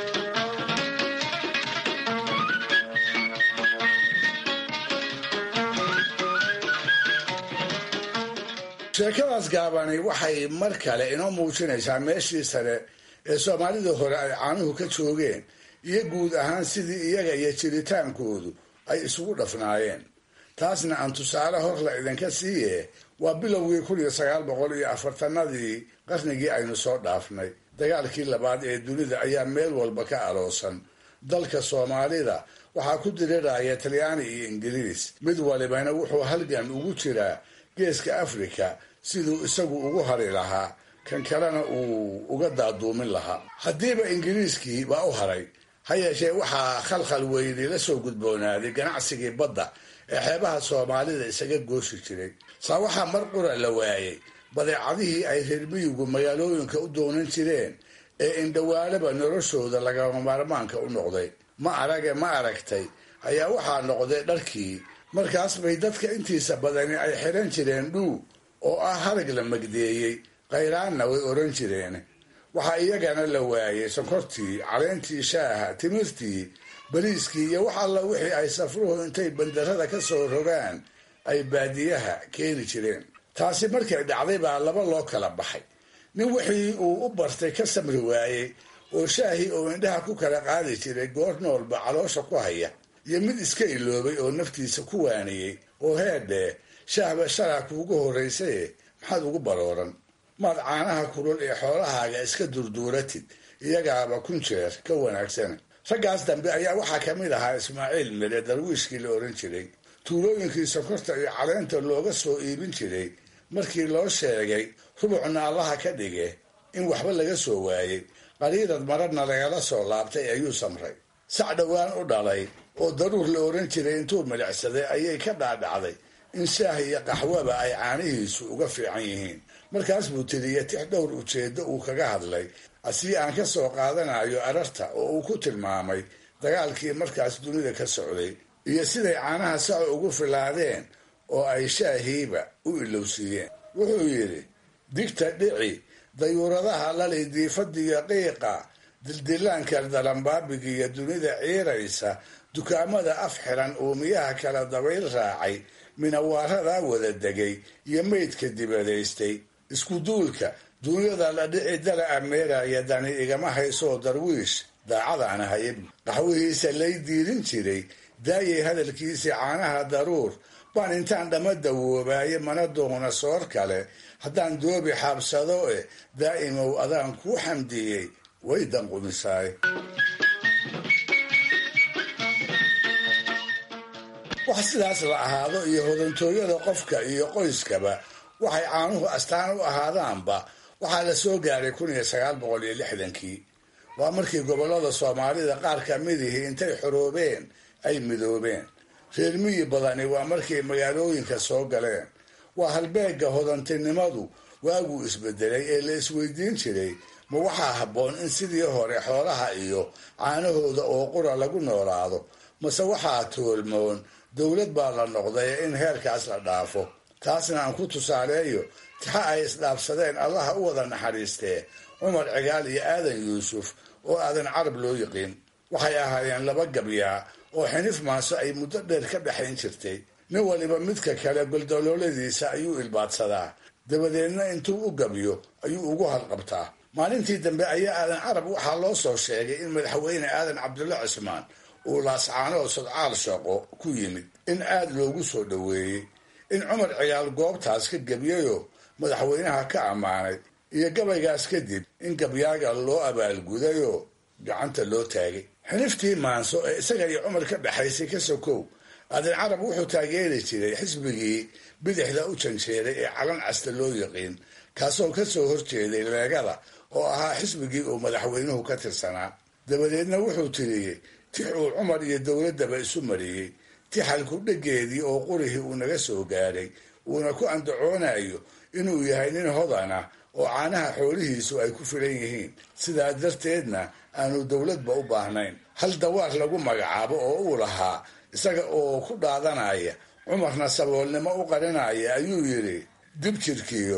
sheekadaas gaabani waxay mar kale inoo muujinaysaa meeshii sare ee soomaalidii hore ay caanuhu ka joogeen iyo guud ahaan sidii iyaga iyo jiritaankoodu ay isugu dhafnaayeen taasna aan tusaale hor la idinka siiye waa bilowgii kun iyo sagaal boqol iyo afartanadii qarnigii aynu soo dhaafnay dagaalkii labaad ee dunida ayaa meel walba ka aloosan dalka soomaalida waxaa ku diriraya talyaani iyo ingiriis mid walibana wuxuu halgan ugu jiraa geeska afrika siduu isagu ugu hari lahaa kan kalena uu uga daaduumin lahaa haddiiba ingiriiskii baa u haray ha yeeshee waxaa khalkhal weyni la soo gudboonaaday ganacsigii badda ee xeebaha soomaalida isaga gooshi jiray saa waxaa mar qura la waayey badeecadihii ay reer miyigu magaalooyinka u doonan jireen ee indhawaalaba noloshooda lagama maarmaanka u noqday ma arage ma aragtay ayaa waxaa noqday dharkii markaas bay dadka intiisa badani ay xiran jireen dhuu oo ah harag la magdeeyey khayraanna way oran jireen waxaa iyagana la waayey sonkortii caleentii shaaha timirtii bariiskii iyo wax alla wixii ay safruhu intay bandarada ka soo rogaan ay baadiyaha keeni jireen taasi markay dhacday baa laba loo kala baxay nin wixii uu u bartay ka samri waayey oo shaahii oo indhaha ku kala qaadi jiray goor noolba caloosha ku haya iyo mid iska iloobay oo naftiisa ku waaniyey oo heedhee shaahba shalaa kuugu horraysaye maxaad ugu barooran maad caanaha kulul ee xoolahaaga iska durduuratid iyagaaba kun jeer ka wanaagsana raggaas dambe ayaa waxaa ka mid ahaa ismaaciil mire darwiishkii la oran jiray tuulooyinkii sokorta iyo caleenta looga soo iibin jiray markii loo sheegay rubucna allaha ka dhige in waxba laga soo waayey qariirad mararna lagala soo laabtay ayuu samray sac dhowaan u dhalay oo daruur la oran jiray intuu milicsaday ayay ka dhaadhacday in shaah iyo qaxwaba ay caanihiisu uga fiican yihiin markaas buu tiriya tix dhowr ujeeddo uu kaga hadlay asii aan ka soo qaadanayo ararta oo uu ku tilmaamay dagaalkii markaas dunida ka socday iyo siday caanaha saco ugu filaadeen oo ay shaahiiba u ilowsiiyeen wuxuu yidhi digta dhici dayuuradaha lali diifadiyo qiiqa dildilaanka dalambaabigiiyo dunida ciiraysa dukaamada af xiran uumiyaha kala dabayl raacay minawaaradaa wada degay iyo meydka dibadaystay isku duulka duunyada la dhici dala ameeraya dani igama haysoo darwiish daacadaana hayab qaxwihiisa lay diirin jiray daayay hadalkiisii caanaha daruur baan intaan dhama dawoobaaye mana doona soor kale haddaan doobi xaabsado e daa'imow adaan kuu xamdiyey way danqumisaay wax sidaas la ahaado iyo hodantooyada qofka iyo qoyskaba waxay caanuhu astaan u ahaadaanba waxaa la soo gaaray kun iyo sagaal boqol iyo lixdankii waa markii gobollada soomaalida qaar ka midihii intay xoroobeen ay midoobeen reer miyi badani waa markay magaalooyinka soo galeen waa halbeegga hodantinimadu waaguu isbedelay ee la isweydiin jiray ma waxaa habboon in sidii hore xoolaha iyo caanahooda oo qura lagu noolaado mase waxaa toolmoon dowlad baa la noqday in heerkaas la dhaafo taasna aan ku tusaaleeyo tixa ay isdhaafsadeen allaha u wada naxariistee cumar cigaal iyo aadan yuusuf oo aadan carab loo yiqiin waxay ahaayeen laba gabyaa oo xinif maaso ay muddo dheer ka dhexayn jirtay nin waliba midka kale goldolooladiisa ayuu ilbaadsadaa dabadeedna intuu u gabyo ayuu ugu halqabtaa maalintii dambe ayaa aadan carab waxaa loo soo sheegay in madaxweyne aadan cabdulla cismaan uu laascaanoo sodcaal shaqo ku yimid in aad loogu soo dhoweeyey in cumar cigaal goobtaas ka gebyayoo madaxweynaha ka ammaanay iyo gabaygaas kadib in gabyaaga loo abaalgudayoo gacanta loo taagay xiniftii maanso ee isaga iyo cumar ka dhexaysay ka sokow aadan carab wuxuu taageeri jiray xisbigii bidixda u janjeeray ee calan casta loo yiqiin kaasoo ka soo horjeeday leegada oo ahaa xisbigii uu madaxweynuhu ka tirsanaa dabadeedna wuxuu tiriyey tix uu cumar iyo dowladdaba isu mariyey tixalku dhegeedii oo qurihii uu naga soo gaadhay uuna ku andacoonayo inuu yahay nin hodana oo caanaha xoolihiisu ay ku filan yihiin sidaa darteedna aanu dowladba u baahnayn hal dawaar lagu magacaabo oo uu lahaa isaga oo ku dhaadanaya cumarna saboolnimo u qarinaya ayuu yidhi dib jirkiyo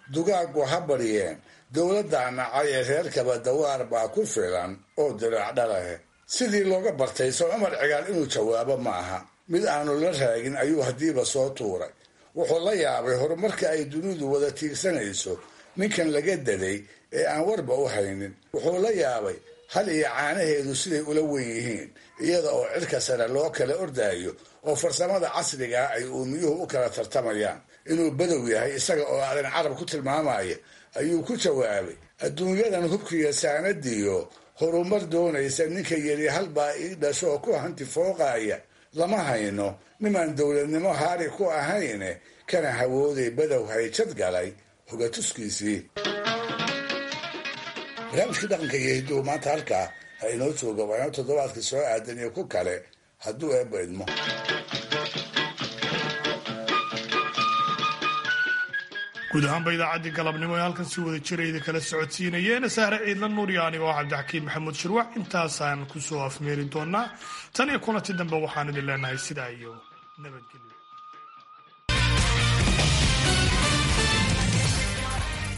dugaaggu ha baryeen dowladdaa nacay ee reerkaba dawaar baa ku filan oo diraac dhalahe sidii looga bartay soo cumar cigaal inuu jawaabo ma aha mid aanu la raagin ayuu haddiiba soo tuuray wuxuu la yaabay horumarka ay dunidu wada tiigsanayso ninkan laga daday ee aan warba u haynin wuxuu la yaabay hal iyo caanaheedu siday ula wen yihiin iyada oo cirka sare loo kala ordaayo oo farsamada casrigaa ay uumiyuhu u kala tartamayaan inuu badow yahay isaga oo aadan carab ku tilmaamaya ayuu ku jawaabay adduunyadan hubkiiyo saanadiyo horumar doonaysa ninka yeli halbaa ii dhashoo ku hanti fooqaaya lama hayno nimaan dowladnimo haari ku ahayne kana hawooday badow hayjad galay hogatuskiisii barnaamijkii dhaqanka iyo hidduhu maanta halkaa ha inoo jooga waa inoo toddobaadka soo aadan iyo ku kale hadduu eebba idmo guud ahaanba idaacaddii galabnimo ee halkan si wada jirayda kala socodsiinayeen sahre ciidla nuuriya anigoo cabdixakiin maxamuud shirwac intaasaan kusoo afmeeri doonaa tan iyo kulanti dambe waxaan idin leenahay sidaa iyo nabadgelyo